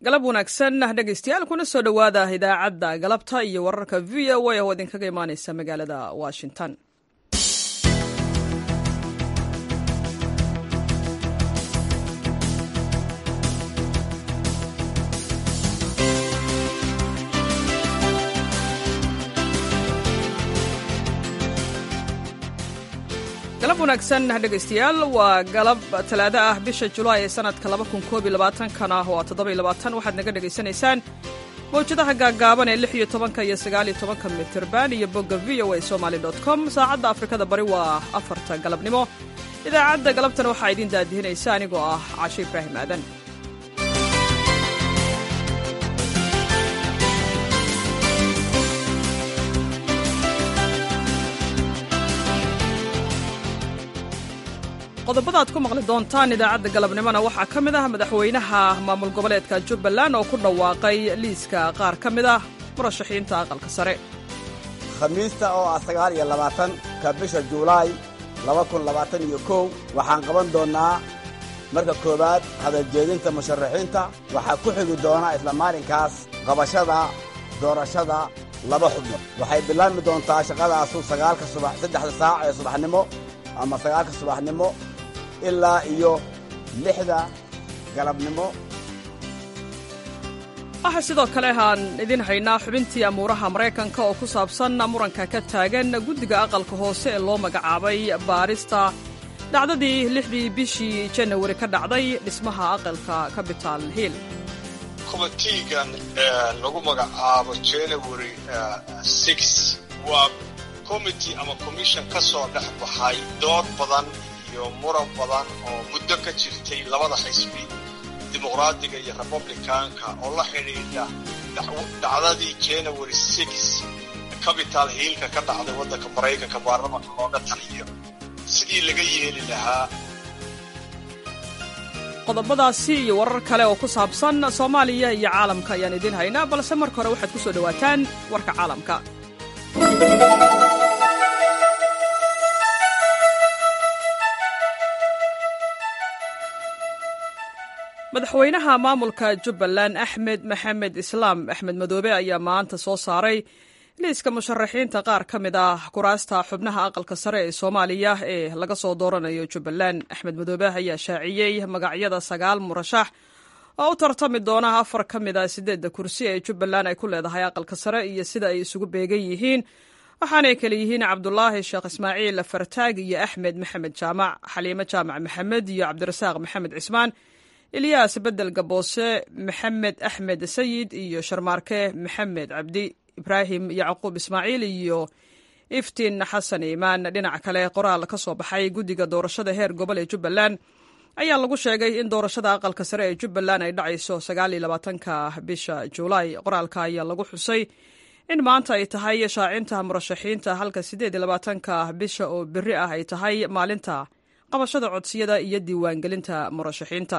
galab wanaagsan dhegaystayaal kuna soo dhowaada idaacadda galabta iyo wararka v o a oo idinkaga imaaneysa magaalada washington galab wanaagsan dhegaystayaal waa galab talaado ah bisha julaay ee sanadka kana waa waxaad naga dhegaysanaysaan mawjadaha gaaggaaban ee lix iyo tobanka iyo sagaaliyo tobanka mitirban iyo bogga v o a somaly com saacadda afrikada bari waa afarta galabnimo idaacadda galabtana waxaa idiin daadihinaysa anigoo ah cashe ibraahim aadan qodobada aad ku maqli doontaan idaacadda galabnimona waxaa ka mid ah madaxweynaha maamul goboleedka jubbaland oo ku dhawaaqay liiska qaar ka mid ah murashaxiinta aqalka sare khamiista oo ah sagaal iyo labaatanka bisha juulaay laba kun labaatan iyo kow waxaan qaban doonnaa marka koowaad hadaljeedinta musharaxiinta waxaa ku xigi doonaa isla maalinkaas qabashada doorashada laba xubnood waxay bilaabmi doontaa shaqadaasu sagaalka subax saddexda saac ee subaxnimo ama sagaalka subaxnimo ilaa iyo lixda galabnimo waxaa sidoo kale aan idin haynaa xubintii amuuraha maraykanka oo ku saabsan muranka ka taagan guddiga aqalka hoose ee loo magacaabay baarista dhacdadii lixdii bishii janawari ka dhacday dhismaha aqalka capital hill komitiigan lagu magacaabo january waa committee ama commission ka soo dhex baxay dood badan iyo muran badan oo muddo ka jirtay labada xisbi dimuqraadiga iyo republicanka oo la xidhiidha dhacdadii january capital hiilka ka dhacday waddanka maraykanka baarlamanka looga taliyo sidii laga yeeli lahaa qodobadaasi iyo warar kale oo ku saabsan soomaaliya iyo caalamka ayaan idiin haynaa balse marka hore waxaad ku soo dhowaataan warka caalamka madaxweynaha maamulka jubbaland axmed maxamed islaam axmed madoobe ayaa maanta soo saaray liiska musharaxiinta qaar ka mid ah kuraasta xubnaha aqalka sare ee soomaaliya ee laga soo dooranayo jubbaland axmed madoobe ayaa shaaciyey magacyada sagaal murashax oo u tartami doona afar ka mid a siddeedda kursi ee jubbaland ay ku leedahay aqalka sare iyo sida ay isugu beegan yihiin waxaanay kale yihiin cabdulaahi sheekh ismaaciil fartaag iyo axmed maxamed jaamac xaliimo jaamac maxamed iyo cabdirasaaq maxamed cismaan ilyaas bedel gaboose maxamed axmed sayid iyo sharmaarke maxamed cabdi ibraahim yacquub ismaaciil iyo iftiin xasan iimaan dhinaca kale qoraal ka soo baxay guddiga doorashada heer gobol ee jubbaland ayaa lagu sheegay in doorashada aqalka sare ee jubbaland ay dhacayso sagaal iyo labaatanka bisha juulaay qoraalka ayaa lagu xusay in maanta ay tahay shaacinta murashaxiinta halka siddeed iyo labaatanka bisha oo berri ah ay tahay maalinta qabashada codsiyada iyo diiwaangelinta murashaxiinta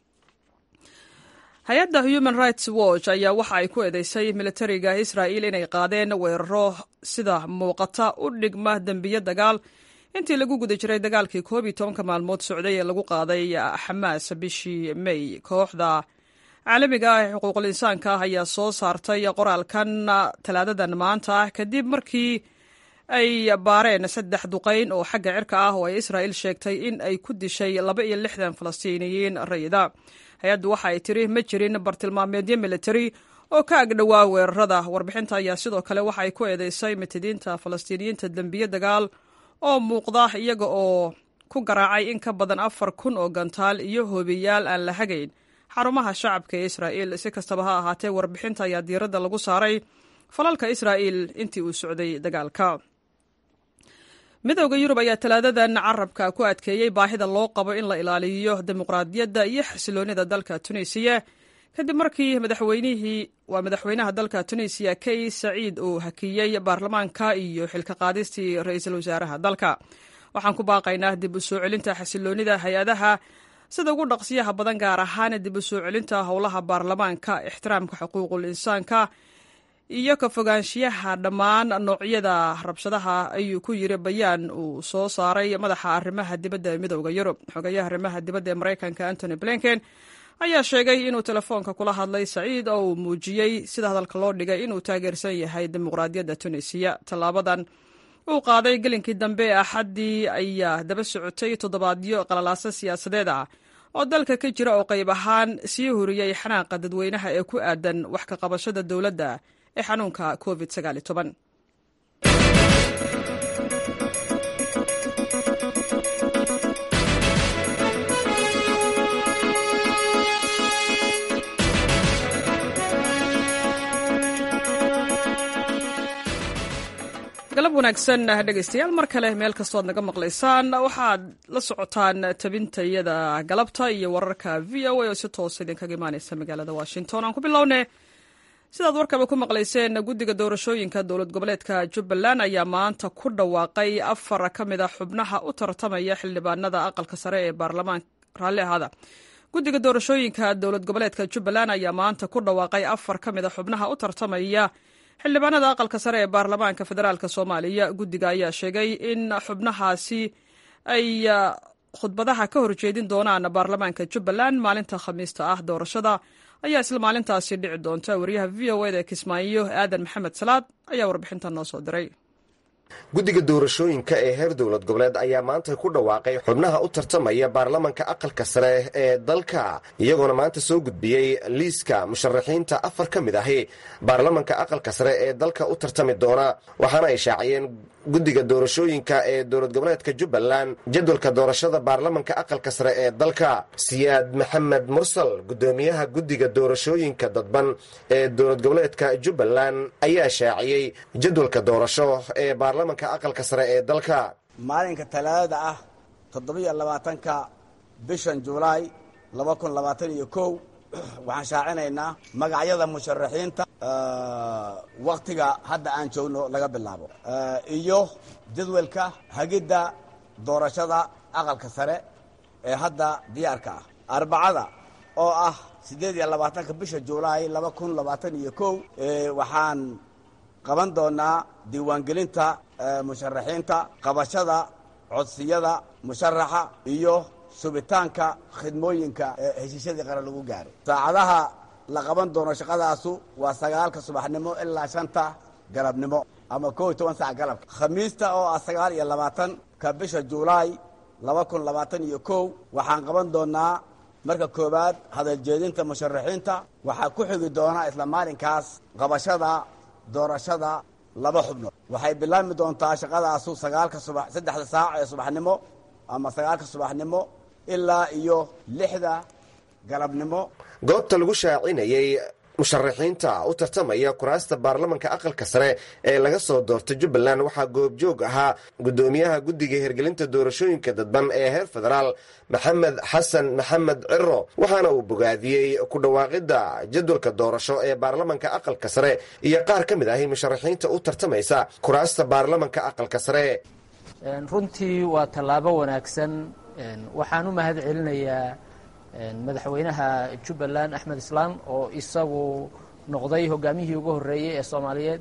hay-adda human rights watch ayaa waxa ay ku eedeysay militariga israa'il inay qaadeen weeraro sida muuqata u dhigma dembiyo dagaal intii lagu guda jiray dagaalkii koob iyo tobanka maalmood socday ee lagu qaaday xamaas bishii may kooxda caalamiga ah ee xuquuqul insaanka ah ayaa soo saartay qoraalkan talaadadan maanta ah kadib markii ay baareen saddex duqayn oo xagga cirka ah oo ay israa'il sheegtay in ay ku dishay laba iyo lixdan falastiiniyiin rayida hay-addu waxa ay tiri ma jirin bartilmaameedyo militari oo ka agdhowaa weerarada warbixinta ayaa sidoo kale waxa ay ku eedeysay mitidiinta falastiiniyiinta dembiye dagaal oo muuqda iyaga oo ku garaacay in ka badan afar kun oo gantaal iyo hoobiyaal aan la hagayn xarumaha shacabka ee israa'iil si kastaba ha ahaatee warbixinta ayaa diiradda lagu saaray falalka israa'iil intii uu socday dagaalka midowda yurub ayaa talaadadan carabka ku adkeeyey baahida loo qabo in la ilaaliyo dimuqraadiyadda iyo xasiloonida dalka tunisiya kadib markii madaxweynihii waa madaxweynaha dalka tunisiya kay saciid uu hakiyey baarlamaanka iyo xilka qaadistii ra-iisul wasaaraha dalka waxaan ku baaqaynaa dib u soo celinta xasiloonida hay-adaha sida ugu dhaqsiyaha badan gaar ahaan dib u soo celinta howlaha baarlamaanka ixtiraamka xuquuqul insaanka iyo ka fogaanshiyaha dhammaan noocyada rabshadaha ayuu ku yiri bayaan uu soo saaray madaxa arrimaha dibadda ee midowda yurub xogayaha arrimaha dibadda ee maraykanka antony blinken ayaa sheegay inuu telefoonka kula hadlay saciid oo uu muujiyey sida hadalka loo dhigay inuu taageersan yahay dimuqraadiyadda tunisiya tallaabadan uu qaaday gelinkii dambe ee axaddii ayaa daba socotay toddobaadyo qalalaaso siyaasadeed ah oo dalka ka jira oo qayb ahaan sii huriyey xanaaqa dadweynaha ee ku aadan wax ka qabashada dowladda ee xanuunka covid galab wanaagsan dhegaystayaal mar kale meel kastooad naga maqlaysaan waxaad la socotaan tabintayada galabta iyo wararka v o a oo si toosa idinkaga imaaneysa magaalada washington aan ku bilowne sidaad warkaba ku maqlayseen guddiga doorashooyinka dowlad goboleedka jubbaland ayaa maanta ku dhawaaqay afar ka mid a xubnaha u tartamaya xildhibaanada aqalka sare ee baarlamaanka raalli ahaada guddiga doorashooyinka dowlad goboleedka jubbaland ayaa maanta ku dhawaaqay afar ka mid a xubnaha u tartamaya xildhibaanada aqalka sare ee baarlamaanka federaalk soomaaliya guddiga ayaa sheegay in xubnahaasi ay khudbadaha ka horjeedin doonaan baarlamaanka jubbaland maalinta khamiista ah doorashada ayaa isla maalintaasi dhici doonta wariyaha v o eda kismaayo aadan maxamed salaad ayaa warbixintan noo soo diray guddiga doorashooyinka ee heer dowlad goboleed ayaa maanta ku dhawaaqay xubnaha u tartamaya baarlamanka aqalka sare ee dalka iyagoona maanta soo gudbiyey liiska musharaxiinta afar ka mid ahi baarlamanka aqalka sare ee dalka u tartami doona waxaana ay shaaciyeen guddiga doorashooyinka ee dowlad goboleedka jubbaland jadwalka doorashada baarlamanka aqalka sare ee dalka siyaad maxamed mursal guddoomiyaha guddiga doorashooyinka dadban ee dowlad goboleedka jubbaland ayaa shaaciyey jadwalka doorasho ee baarlamanka aqalka sare ee dalka maalinka talaadada ah toddobiyo labaatanka bishan julaay laba kun labaatan iyo kow waxaan shaacinaynaa magacyada musharaxiinta waktiga hadda aan joogno laga bilaabo iyo jadwalka hagidda doorashada aqalka sare ee hadda diyaarka ah arbacada oo ah siddeed iyo labaatanka bisha julaay laba kun labaatan iyo kow waxaan qaban doonaa diiwaangelinta musharaxiinta qabashada codsiyada musharaxa iyo subitaanka khidmooyinka ee heshiisyadii qaran lagu gaaray saacadaha la qaban doono shaqadaasu waa sagaalka subaxnimo ilaa shanta galabnimo ama kow iyo toban sac galabka khamiista oo ah sagaal iyo labaatanka bisha julaay laba kun labaatan iyo kow waxaan qaban doonaa marka koowaad hadaljeedinta musharaxiinta waxaa ku xigi doonaa isla maalinkaas qabashada doorashada laba xubnood waxay bilaabmi doontaa shaqadaasu sagaalka subax saddexda saac ee subaxnimo ama sagaalka subaxnimo ilaa iyo lixda galabnimo goobta lagu shaacinayey musharaxiinta u tartamaya kuraasta baarlamanka aqalka sare ee laga soo doortay jubbaland waxaa goobjoog ahaa guddoomiyaha guddiga hirgelinta doorashooyinka dadban ee heer federaal maxamed xasan maxamed ciro waxaana uu bogaadiyey ku dhawaaqidda jadwalka doorasho ee baarlamanka aqalka sare iyo qaar ka mid ahi musharaxiinta u tartamaysa kuraasta baarlamanka aqalka sare runtii waa tallaabo wanaagsan waxaan u mahad celinayaa madaxweynaha jubbaland axmed islaan oo isagu noqday hogaamihii ugu horreeyey ee soomaaliyeed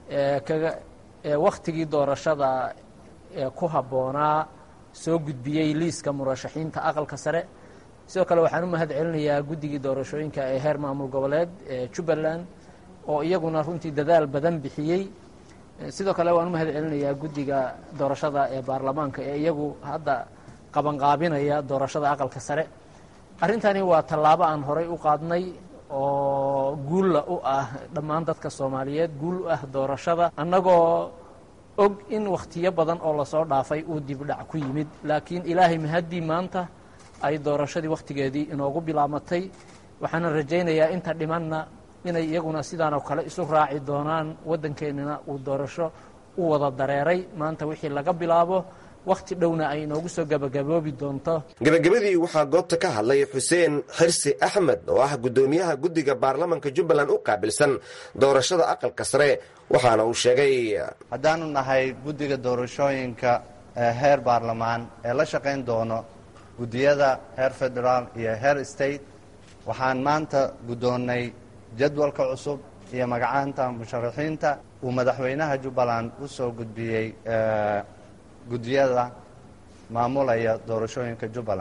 ee wakhtigii doorashada ku habboonaa soo gudbiyey liiska murashaxiinta aqalka sare sidoo kale waxaan u mahad celinayaa guddigii doorashooyinka ee heer maamul goboleed ee jubbaland oo iyaguna runtii dadaal badan bixiyey sidoo kale waan u mahad celinayaa guddiga doorashada ee baarlamaanka ee iyagu hadda qabanqaabinaya doorashada aqalka sare arrintani waa tallaabo aan horay u qaadnay oo guulla u ah dhammaan dadka soomaaliyeed guul u ah doorashada annagoo og in wakhtiyo badan oo lasoo dhaafay uu dibdhac ku yimid laakiin ilaahay mahaddii maanta ay doorashadii wakhtigeedii inoogu bilaamatay waxaana rajaynayaa inta dhimanna inay iyaguna sidaanoo kale isu raaci doonaan waddankeennana uu doorasho u wada dareeray maanta wixii laga bilaabo wakhti dhowna ay inoogu soo gabagaboobi doonto gebagabadii waxaa goobta ka hadlay xuseen xirsi axmed oo ah guddoomiyaha guddiga baarlamanka jubbaland u qaabilsan doorashada aqalka sare waxaana uu sheegay haddaanu nahay guddiga doorashooyinka heer baarlamaan ee la shaqayn doono guddiyada heer federaal iyo heer state waxaan maanta guddoonnay jadwalka cusub iyo magacaanta musharaxiinta uu madaxweynaha jubbaland u soo gudbiyey guddiyada maamulaya doorashooyinka jubbaland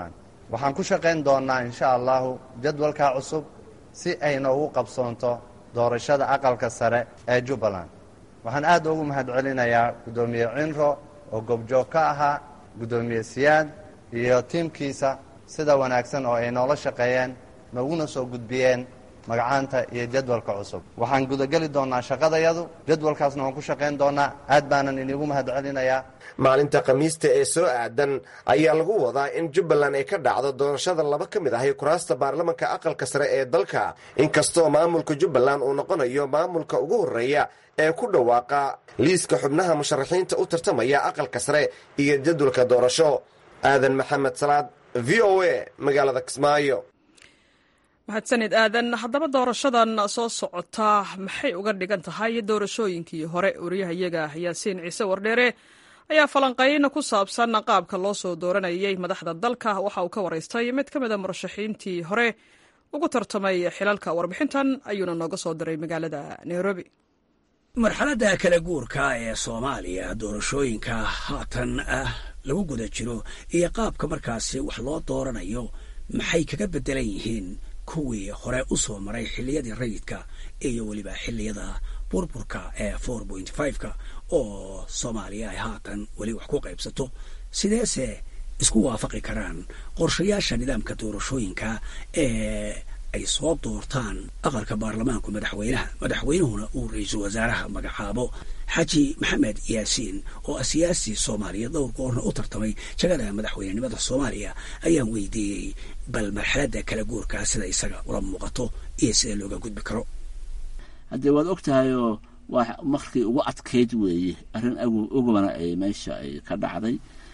waxaan ku shaqayn doonnaa insha allahu jadwalkaa cusub si ay noogu qabsoonto doorashada aqalka sare ee jubbaland waxaan aad ugu mahadcelinayaa guddoomiye cinro oo goobjoog ka ahaa guddoomiye siyaad iyo tiimkiisa sida wanaagsan oo ay noola shaqeeyeen nooguna soo gudbiyeen magacaanta iyo jadwalka cusub waxaan gudageli doonnaa shaqadayadu jadwalkaasna waan ku shaqayn doonnaa aad baanan iniigu mahadcelinayaa maalinta khamiista ee soo aadan ayaa lagu wadaa in jubbaland ay ka dhacdo doorashada laba ka mid ahi kuraasta baarlamanka aqalka sare ee dalka inkastoo maamulka jubbaland uu noqonayo maamulka ugu horreeya ee ku dhawaaqa liiska xubnaha musharaxiinta u tartamaya aqalka sare iyo jadwalka doorasho aadan maxamed salaad v o a magaalada kismaayo mahadsanid aadan haddaba doorashadan soo socota maxay uga dhigan tahay doorashooyinkii hore wariyahayaga yaasiin ciise wardheere ayaa falanqayna ku saabsan qaabka loo soo dooranayay madaxda dalka waxa uu ka waraystay mid ka mid a murashaxiintii hore ugu tartamay xilalka warbixintan ayuuna nooga soo diray magaalada nairobi marxaladda kala guurka ee soomaaliya doorashooyinka haatan ah lagu guda jiro iyo qaabka markaasi wax loo dooranayo maxay kaga beddelan yihiin kuwii hore u soo maray xilliyadii rayidka iyo weliba xilliyada burburka ee four point fiveka oo soomaaliya ay haatan weli wax ku qaybsato sideese isku waafaqi karaan qorshayaasha nidaamka doorashooyinka ee ay soo doortaan aqalka baarlamaanku madaxweynaha madaxweynuhuna uu ra-iisul wasaaraha magacaabo xaji maxamed yaasiin oo ah siyaasi soomaaliya dhowr goorna u tartamay jagada madaxweynenimada soomaaliya ayaan weydiiyey bal marxaladda kala guurkaa sida isaga ula muuqato iyo sida looga gudbi karo haddee waad og tahayoo waa markii ugu adkayd weeye arrin ogobana ay meesha ay ka dhacday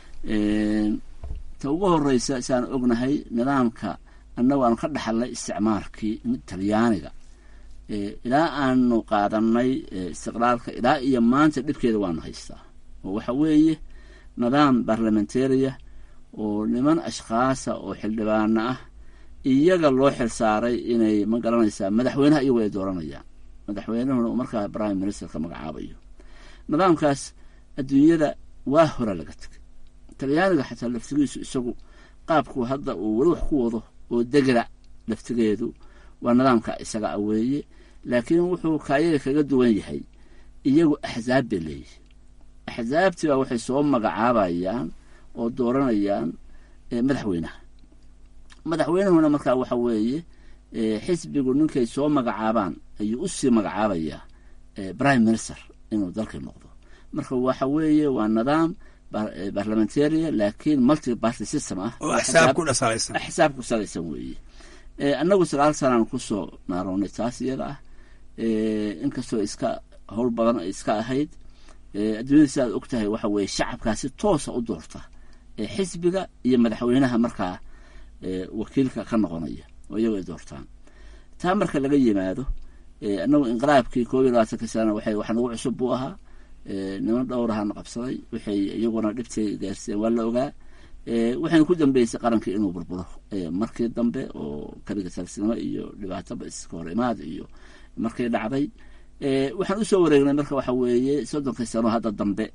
ta ugu horeysa saan ognahay nidaamka annagu aanu ka dhaxalnay isticmaalkii talyaaniga ilaa aanu qaadanay istiqlaalka ilaa iyo maanta dhibkeeda waanu haystaa oo waxa weeye nidaam barlamentaria oo niman ashkhaasa oo xildhibaano ah iyaga loo xilsaaray inay ma garanaysaa madaxweynaha iyagu ay dooranayaan madaxweynuhuna uu markaa prime ministerka magacaabayo nidaamkaas adduunyada waa hora laga tegay talyaaniga xataa laftigiisu isagu qaabku hadda uu weli wax ku wado oo degla laftigeedu waa nidaamka isaga a weeye laakiin wuxuu kaayaga kaga duwan yahay iyagu axzaab bay leeyihi axzaabtii baa waxay soo magacaabayaan oo dooranayaan madaxweynaha madaxweynuhuna markaa waxa weeye xisbigu ninkay soo magacaabaan ayuu usii magacaabayaa prime minister inuu dalkii noqdo marka waxa weeye waa nidaam barlamentaria laakiin multi party system ah oo axsaab ku dhasalaysan axsaab ku salaysan weeye annagu sagaal sanaan kusoo naaroonay taas iyada ah inkastoo iska howl badan ay iska ahayd adduunyada sidaad og tahay waxa weeye shacabkaasi toosa u doorta xisbiga iyo madaxweynaha markaa wakiilka ka noqonaya oo iyago ay doortaan taa marka laga yimaado annagu inqilaabkii koob iyo labaatanka sana waxay wax nagu cusub buu ahaa niman dhowrahana qabsaday waxay iyaguna dhibtay gaarseen waa la ogaa waxayna ku dambeysay qarankii inuu burburo markii dambe oo kaliga talsnimo iyo dhibaatoba iska hor imaad iyo markay dhacday waxaan usoo wareegnay marka waxa weeye soddonkii sano hadda dambe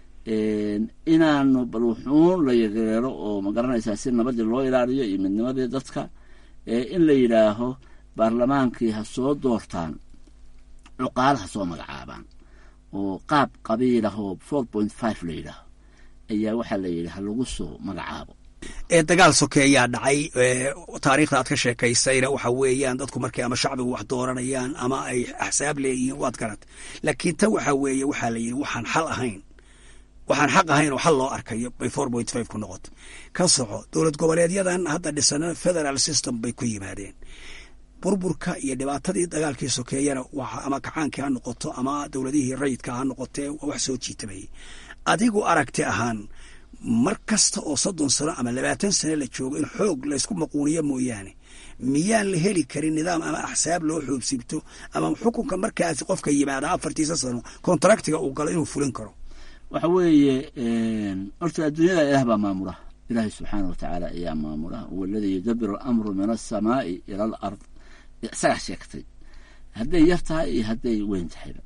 inaanu bal wuxuun la yageero oo magaranaysaa si nabadii loo ilaaliyo iyo midnimadii dadka in la yidhaaho baarlamaankii ha soo doortaan cuqaal ha soo magacaabaan oo qaab qabiilahoo four point five la yidhaaho ayaa waxaa la yidhi ha lagu soo magacaabo ee dagaal soke ayaa dhacay taariikhda aad ka sheekaysayna waxa weeyaan dadku markay ama shacbigu wax dooranayaan ama ay axsaab leeyihiin waad garat laakiin tan waxa weeye waxaa la yidhi waxaan xal ahayn waxaan xaq ahayn oo xal loo arkayo bay four point five ku noqoto ka soco dowlad goboleedyadan hadda dhisana federal system bay ku yimaadeen burburka iyo dhibaatadii dagaalkii sokeeyana ama kacaankii ha noqoto ama dowladihii rayidka ha noqotee wax soo jiitamayay adigu aragti ahaan mar kasta oo soddon sano ama labaatan sano la joogo in xoog laysku maquuniyo mooyaane miyaan la heli karin nidaam ama axsaab loo xoobsibto ama xukunka markaasi qofka yimaada afartiisa sano kontraktiga uu galo inuu fulin karo waxa weeye horta adduunyada ilaah baa maamula ilaahay subxaana wa tacaala ayaa maamula huwa aladii yudabiru alamru min alsamaai ila al ard isagaa sheegtay hadday yar tahay iyo hadday weyn tahayba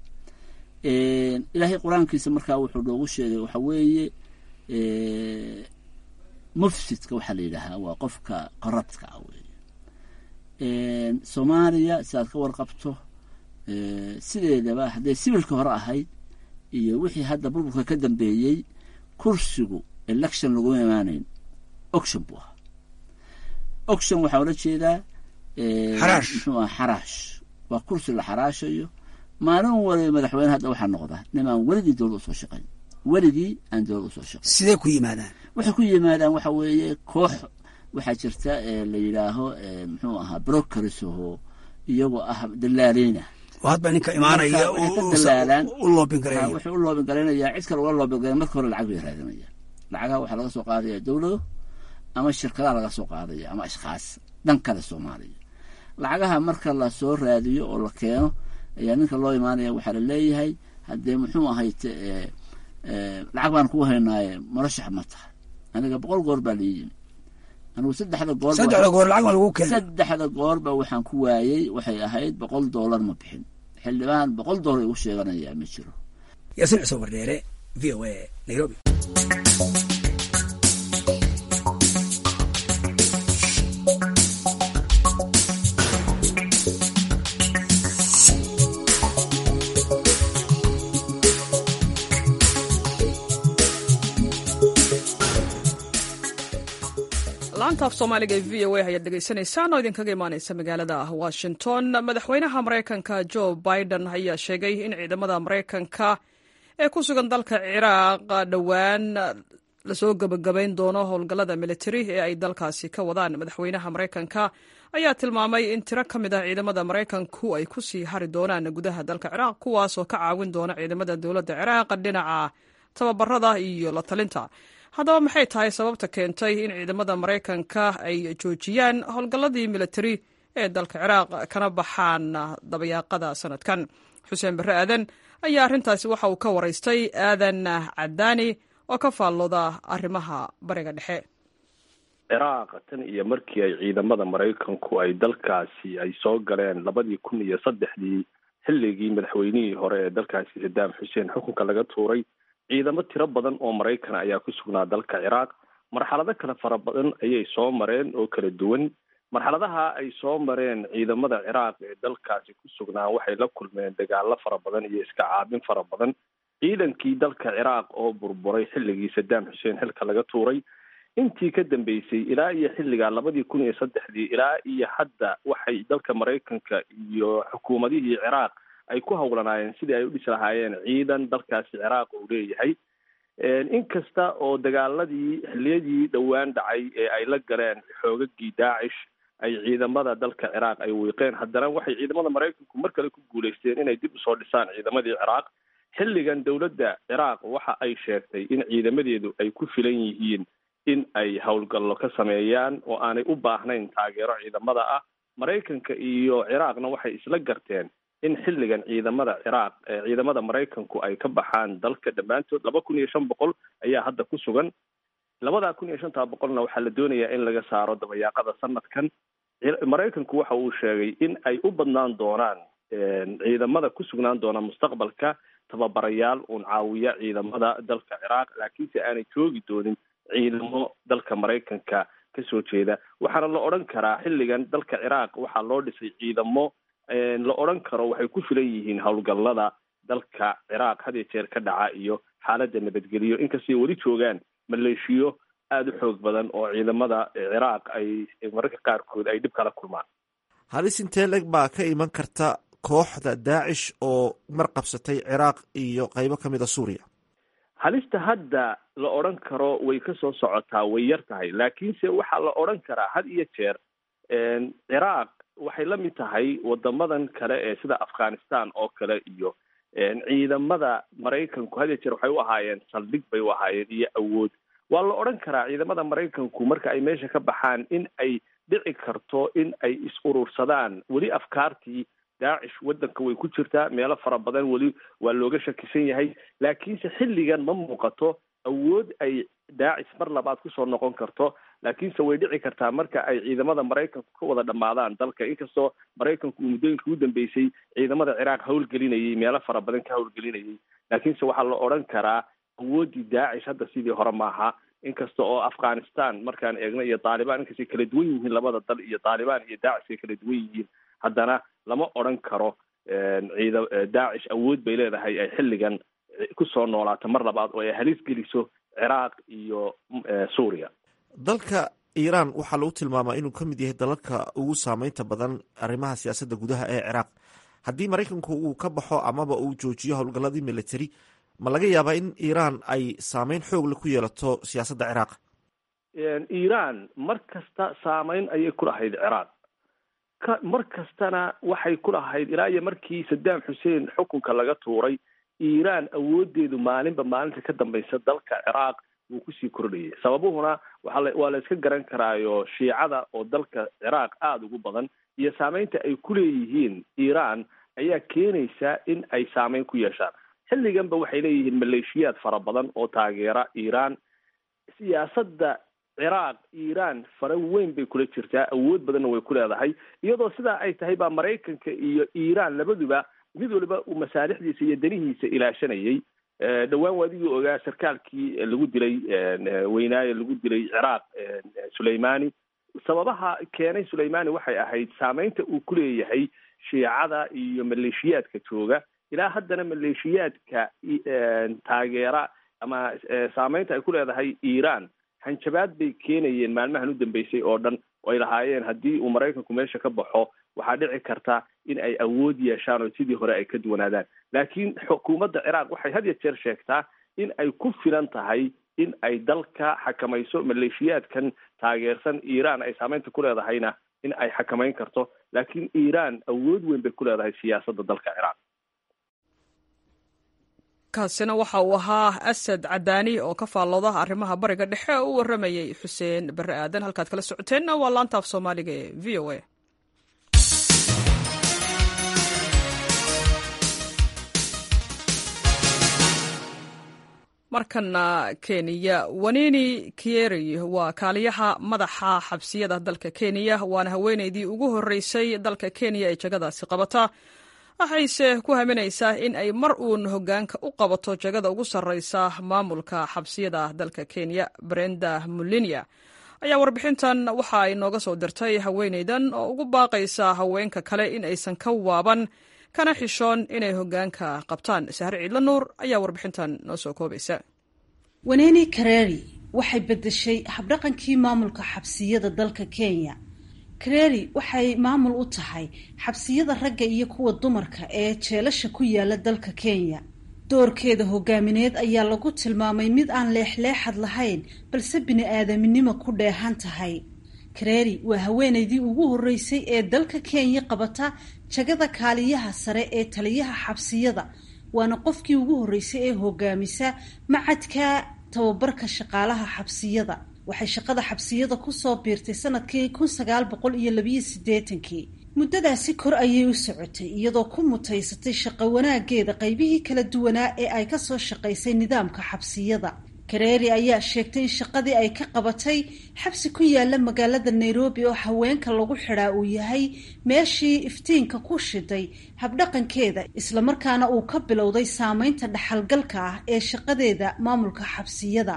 ilaahay qur-aankiisa markaa wuxuu noogu sheegay waxa weeye mufsidka waxaa la yidhaahaa waa qofka corruptka ah weeye soomaaliya sidaad ka warqabto sideedaba hadday sibilka hore ahayd iyo wixii hadda burburka ka dambeeyey kursigu election laguma imaanayn oction buu ahaa oction waxaa ula jeedaa Xaraash. muxuu aha xaraash waa kursi la xaraashayo maalin waliba madaxweyne hadda waxaa noqda nimaan weligii dowlad usoo shaqayn weligii aan dowlad usoo shaqayn sidee ku yimaadaan waxay ku yimaadaan waxa weeye koox waxaa jirta ee la yidhaaho ee, muxuu ahaa brokeris oo iyagoo ah dalaaleyna oo hadba ninka imaanaya Marka waxay ka u- u- dalaalaan. u loobin Ha, gareeyo wuxuu u loobin garaynayaa cid kale ula loobin garaya marka hore lacag bay raadinayaan lacagaha waxaa laga soo qaadaya dowlado ama shirkadaha laga soo qaadaya ama ashkhaas dhan kale soomaaliya lacagaha marka la soo raadiyo oo la keeno ayaa ninka loo imaanaya waxaa la leeyahay haddee muxuu ahayte ee, ee, lacag baan kuu haynaaye murashax ma tahay aniga boqol goor baa la yimi anigu saddexda goor saddexda goor lacag baa lagu keena saddexda goorba waxaan ku waayey waxay ahayd boqol doolar ma bixin xildhibaan boqol doolar igu sheeganayaa ma jiro yaasiin cusub wardheere v o a nairobi laanta af soomaaliga ee v o a ayaad dhegaysanaysaan oo idinkaga imaaneysa magaalada washington madaxweynaha maraykanka joe biden ayaa sheegay in ciidamada maraykanka ee ku sugan dalka ciraaq dhowaan lasoo gebagabayn doono howlgallada militari ee ay dalkaasi ka wadaan madaxweynaha maraykanka ayaa tilmaamay in tiro ka mid ah ciidamada maraykanku ay ku sii hari doonaan gudaha dalka ciraaq kuwaasoo ka caawin doona ciidamada dowladda ciraaq dhinaca tababarada iyo la talinta haddaba maxay tahay sababta keentay in ciidamada maraykanka ay joojiyaan howlgalladii militari ee dalka ciraaq kana baxaan dabayaaqada sanadkan xuseen barre aadan ayaa arrintaasi waxa uu ka waraystay aadan cadaani oo ka faallooda arrimaha bariga dhexe ciraaq tan iyo markii ay ciidamada maraykanku ay dalkaasi ay soo galeen labadii kun iyo saddexdii xilligii madaxweynihii hore ee dalkaasi sadaam xuseen xukunka laga tuuray ciidamo tiro badan oo maraykan ayaa ku sugnaa dalka ciraaq marxalado kale fara badan ayay soo mareen oo kala duwan marxaladaha ay soo mareen ciidamada ciraaq ee dalkaasi ku sugnaa waxay la kulmeen dagaalo fara badan iyo iska caabin fara badan ciidankii dalka ciraaq oo burburay xilligii sadaam xuseen xilka laga tuuray intii ka dambeysay ilaa iyo xilligaa labadii kun iyo saddexdii ilaa iyo hadda waxay dalka maraykanka iyo xukuumadihii ciraaq ay ku howlanaayeen sidii ay u dhisi lahaayeen ciidan dalkaasi ciraaq uu leeyahay inkasta oo dagaaladii xilliyadii dhowaan dhacay ee ay la galeen xoogagii daacish ay ciidamada dalka ciraaq ay wiiqeen haddana waxay ciidamada maraykanku mar kale ku guuleysteen inay dib usoo dhisaan ciidamadii ciraaq xilligan dowladda ciraaq waxa ay sheegtay in ciidamadeedu ay ku filan yihiin in ay howlgallo ka sameeyaan oo aanay u baahnayn taageero ciidamada ah maraykanka iyo ciraaqna waxay isla garteen in xilligan ciidamada ciraaq ciidamada maraykanku ay ka baxaan dalka dhammaantood laba kun iyo shan boqol ayaa hadda ku sugan labadaa kun iyo shantaa boqolna waxaa la doonayaa in laga saaro dabayaaqada sanadkan maraykanku waxa uu sheegay in ay u badnaan doonaan ciidamada ku sugnaan doona mustaqbalka tababarayaal uun caawiya ciidamada dalka ciraaq laakiinse aanay joogi doonin ciidamo dalka maraykanka kasoo jeeda waxaana la odhan karaa xilligan dalka ciraaq waxaa loo dhisay ciidamo la odhan karo waxay ku filan yihiin howlgallada dalka ciraaq had iyo jeer ka dhaca iyo xaaladda nabadgeliyo inkastay weli joogaan maleeshiyo aada u xoog badan oo ciidamada ciraaq ay mararka qaarkood ay dhib kala kulmaan halis intee leg baa ka iman karta kooxda daacish oo mar qabsatay ciraaq iyo qeybo ka mida suuriya halista hadda la odhan karo way ka soo socotaa way yar tahay laakiinse waxaa la odhan karaa had iyo jeer ciraaq waxay la mid tahay wadamadan kale ee sida afghanistan oo kale iyo ciidamada maraykanku had iyo jeer waxay u ahaayeen saldhig bay u ahaayeen iyo awood waa la odhan karaa ciidamada maraykanku marka ay meesha ka baxaan in ay dhici karto in ay is urursadaan weli afkaartii daacish waddanka way ku jirtaa meelo fara badan weli waa looga shakisan yahay laakiinse xilligan ma muuqato awood ay daacis mar labaad kusoo noqon karto laakiinse way dhici kartaa marka ay ciidamada maraykanku ka wada dhammaadaan dalka inkastoo maraykanku uu muddooyinkii u dambeysay ciidamada ciraaq howlgelinayay meelo fara badan ka howlgelinayay laakiinse waxaa la odhan karaa awooddii daacish hadda sidii hore maaha inkasta oo afghanistan markaan eegno iyo taalibaan inkastay kala duwan yihiin labada dal iyo taalibaan iyo daacish ay kala duwan yihiin haddana lama odran karo ciida daacish awood bay leedahay ay xilligan kusoo noolaato mar labaad oo ay halis geliso ciraaq iyo suuriya dalka iiraan waxaa lagu tilmaamaa inuu ka mid yahay dalalka ugu saameynta badan arrimaha siyaasadda gudaha ee ciraaq haddii maraykanku uu ka baxo amaba uu joojiyo howlgalladii military ma laga yaabaa in iiraan ay saameyn xoogle ku yeelato siyaasadda ciraaq iiraan mar kasta saameyn ayay ku lahayd ciraaq ka mar kastana waxay ku lahayd ilaa iyo markii saddam xuseen xukunka laga tuuray iiraan awoodeedu maalinba maalinta ka dambaysa dalka ciraaq wuu kusii kordhayay sababuhuna waaa waa la iska garan karaayo shiicada oo dalka ciraaq aada ugu badan iyo saameynta ay ku leeyihiin iiraan ayaa keenaysa in ay saameyn ku yeeshaan xilliganba waxay leeyihiin maleeshiyaad fara badan oo taageera iiraan siyaasadda ciraaq iiraan fara weyn bay kula jirtaa awood badanna way ku leedahay iyadoo sidaa ay tahay baa maraykanka iyo iiraan labaduba mid waliba uu masaalixdiisa iyo danihiisa ilaashanayay dhowaan waadigii ogaa sarkaalkii lagu dilay weynaaye lagu dilay ciraaq suleimani sababaha keenay suleimani waxay ahayd saameynta uu ku leeyahay shiicada iyo maleeshiyaadka jooga ilaa haddana maleeshiyaadka taageera ama saameynta ay ku leedahay iiraan hanjabaad bay keenayeen maalmahan u dambeysay oo dhan oo ay lahaayeen haddii uu maraykanku meesha ka baxo waxaa dhici karta in ay awood yeeshaan oo sidii hore ay ka duwanaadaan laakiin xukuumadda ciraaq waxay had ya jeer sheegtaa in ay ku filan tahay in ay dalka xakamayso maleeshiyaadkan taageersan iiraan ay saameynta ku leedahayna in ay xakamayn karto laakiin iiraan awood weyn bay ku leedahay siyaasadda dalka ciraaq kaasina waxa uu ahaa asad cadaani oo ka faallooda arrimaha bariga dhexe oo u waramayey xuseen barre aadan halkaad kala socoteenna waa laanta af soomaaliga ee v o a markana kenya wanini kieri waa kaaliyaha madaxa xabsiyada dalka kenya waana haweeneydii ugu horeysay dalka kenya ee jagadaasi qabata waxayse ku haminaysaa in ay mar uun hogaanka u qabato jagada ugu sarreysa maamulka xabsiyada dalka kenya brenda mulinia ayaa warbixintan waxa ay nooga soo dirtay haweeneydan oo ugu baaqaysa haweenka kale in aysan ka waaban kana xishoon inay hogaanka qabtaan sahre ciidla nuur ayaa warbixintan noo soo koobaysa waneni kareri waxay bedeshay habdhaqankii maamulka xabsiyada dalka kenya kareri waxay maamul u tahay xabsiyada ragga iyo kuwa dumarka ee jeelasha ku yaala dalka kenya doorkeeda hogaamineed ayaa lagu tilmaamay mid aan leexleexad lahayn balse bini-aadaminimo ku dheehan tahay kareri waa haweeneydii ugu horeysay ee dalka kenya qabata jagada kaaliyaha sare ee taliyaha xabsiyada waana qofkii ugu horreysay ee hogaamisa macadka tababarka shaqaalaha xabsiyada waxay shaqada xabsiyada kusoo biirtay sanadkii kun sagaal boqol iyo labiyo siddeetankii muddadaasi kor ayay u socotay iyadoo ku mutaysatay shaqo wanaageeda qaybihii kala duwanaa ee ay kasoo shaqaysay nidaamka xabsiyada kareeri ayaa sheegtay in shaqadii ay ka qabatay xabsi ku yaala magaalada nairobi oo haweenka lagu xidhaa uu yahay meeshii iftiinka ku shiday habdhaqankeeda islamarkaana uu ka bilowday saameynta dhaxalgalka ah ee shaqadeeda maamulka xabsiyada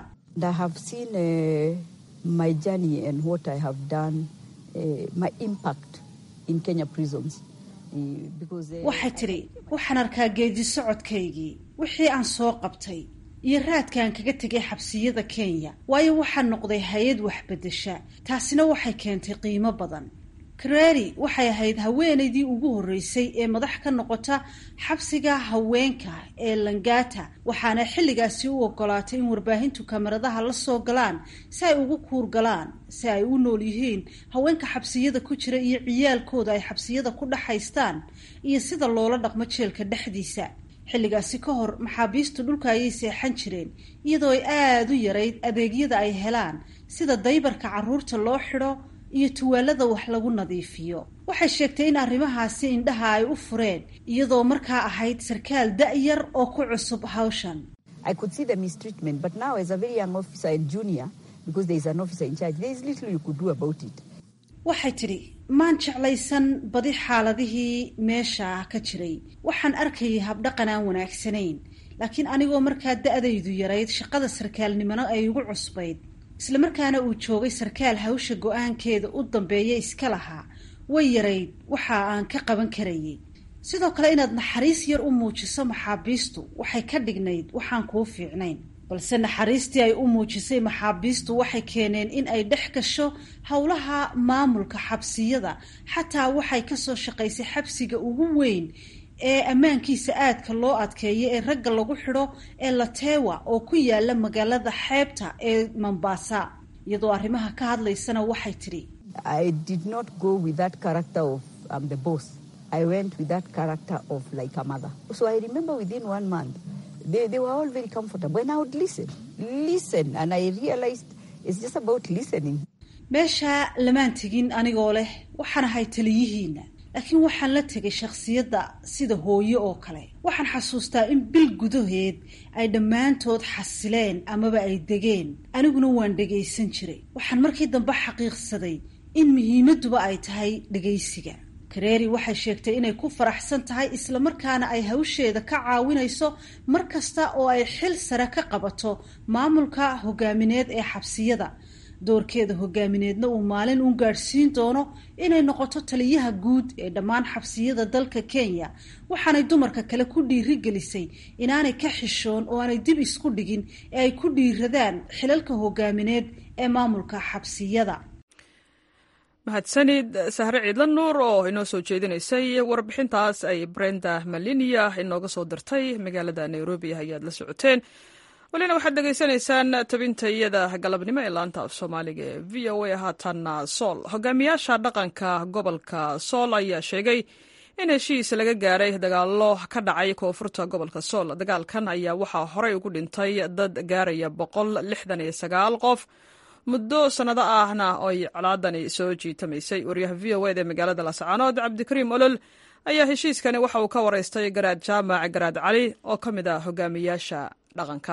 waxay tidhi waxaan arkaa geedi socodkaygii wixii aan soo qabtay iyo raadkaan kaga tegay xabsiyada kenya waayo waxaa noqday hay-ad waxbedesha taasina waxay keentay qiimo badan kareri waxay ahayd haweeneydii ugu horreysay ee madax ka noqota xabsiga haweenka ee langata waxaana xilligaasi u ogolaatay in warbaahintu kamaradaha la soo galaan si ay ugu kuur galaan si ay u nool yihiin haweenka xabsiyada ku jira iyo ciyaalkooda ay xabsiyada ku dhexaystaan iyo sida loola dhaqmo jeelka dhexdiisa xilligaasi ka hor maxaabiistu dhulka ayay seexan jireen iyadoo ay aada u yarayd adeegyada ay helaan sida daybarka carruurta loo xidho iyo tuwaalada wax lagu nadiifiyo waxay sheegtay in arrimahaasi indhaha ay u fureen iyadoo markaa ahayd sarkaal da-yar oo ku cusub hawshan waxay tidhi maan jeclaysan badi xaaladihii meesha ka jiray waxaan arkayay habdhaqan aan wanaagsanayn laakiin anigoo markaa da-daydu yarayd shaqada sarkaalnimona ay igu cusbayd islamarkaana uu joogay sarkaal hawsha go-aankeeda u dambeeya iska lahaa way yarayd waxa aan ka qaban karayay sidoo kale inaad naxariis yar u muujiso maxaabiistu waxay ka dhignayd waxaan kuu fiicnayn balse naxariistii ay u muujisay maxaabiistu waxay keeneen in ay dhex gasho howlaha maamulka xabsiyada xataa waxay kasoo shaqaysay xabsiga ugu weyn ee ammaankiisa aadka loo adkeeyo ee ragga lagu xidho ee latewa oo ku yaala magaalada xeebta ee mombasa iyadoo arrimaha ka hadlaysana waxay tidhi They, they were all very comfortable. And I would listen, listen. And I realized it's just about listening. meesha lamaan tegin anigoo leh waxaan ahay taliyihiina laakiin waxaan la tegay shakhsiyadda sida hooyo oo kale waxaan xasuustaa in bil gudaheed ay dhammaantood xasileen amaba ay degeen aniguna waan dhegaysan jiray waxaan markii dambe xaqiiqsaday in muhiimadduba ay tahay dhegaysiga kareeri waxay sheegtay inay ku faraxsan tahay islamarkaana ay hawsheeda ka caawinayso mar kasta oo ay xil sare ka qabato maamulka hogaamineed ee xabsiyada doorkeeda hogaamineedna uu maalin uun gaadhsiin doono inay noqoto taliyaha guud ee dhammaan xabsiyada dalka kenya waxaanay dumarka kale ku dhiirigelisay inaanay ka xishoon oo aanay dib isku dhigin ee ay ku dhiiradaan xilalka hogaamineed ee maamulka xabsiyada mahadsanid sahre ciidla nuur oo inoo soo jeedinaysay warbixintaas ay brenda malinia inooga soo dirtay magaalada nairobi ayaad la socoteen welina waxaad dhegaysanaysaan tabinta iyada galabnimo ee laanta af soomaaliga ee v o a haatanna sool hogaamiyaasha dhaqanka gobolka sool ayaa sheegay in heshiis laga gaaray dagaalo ka dhacay koonfurta gobolka sool dagaalkan ayaa waxaa horey ugu dhintay dad gaaraya boqol lixdan iyo sagaal qof muddo sannado ahna oy colaadani soo jiitamaysay wariyaha v o ed ee magaalada lascaanood cabdikariim olol ayaa heshiiskani waxa uu ka waraystay garaad jaamac garaad cali oo ka mid ah hogaamiyaasha dhaqanka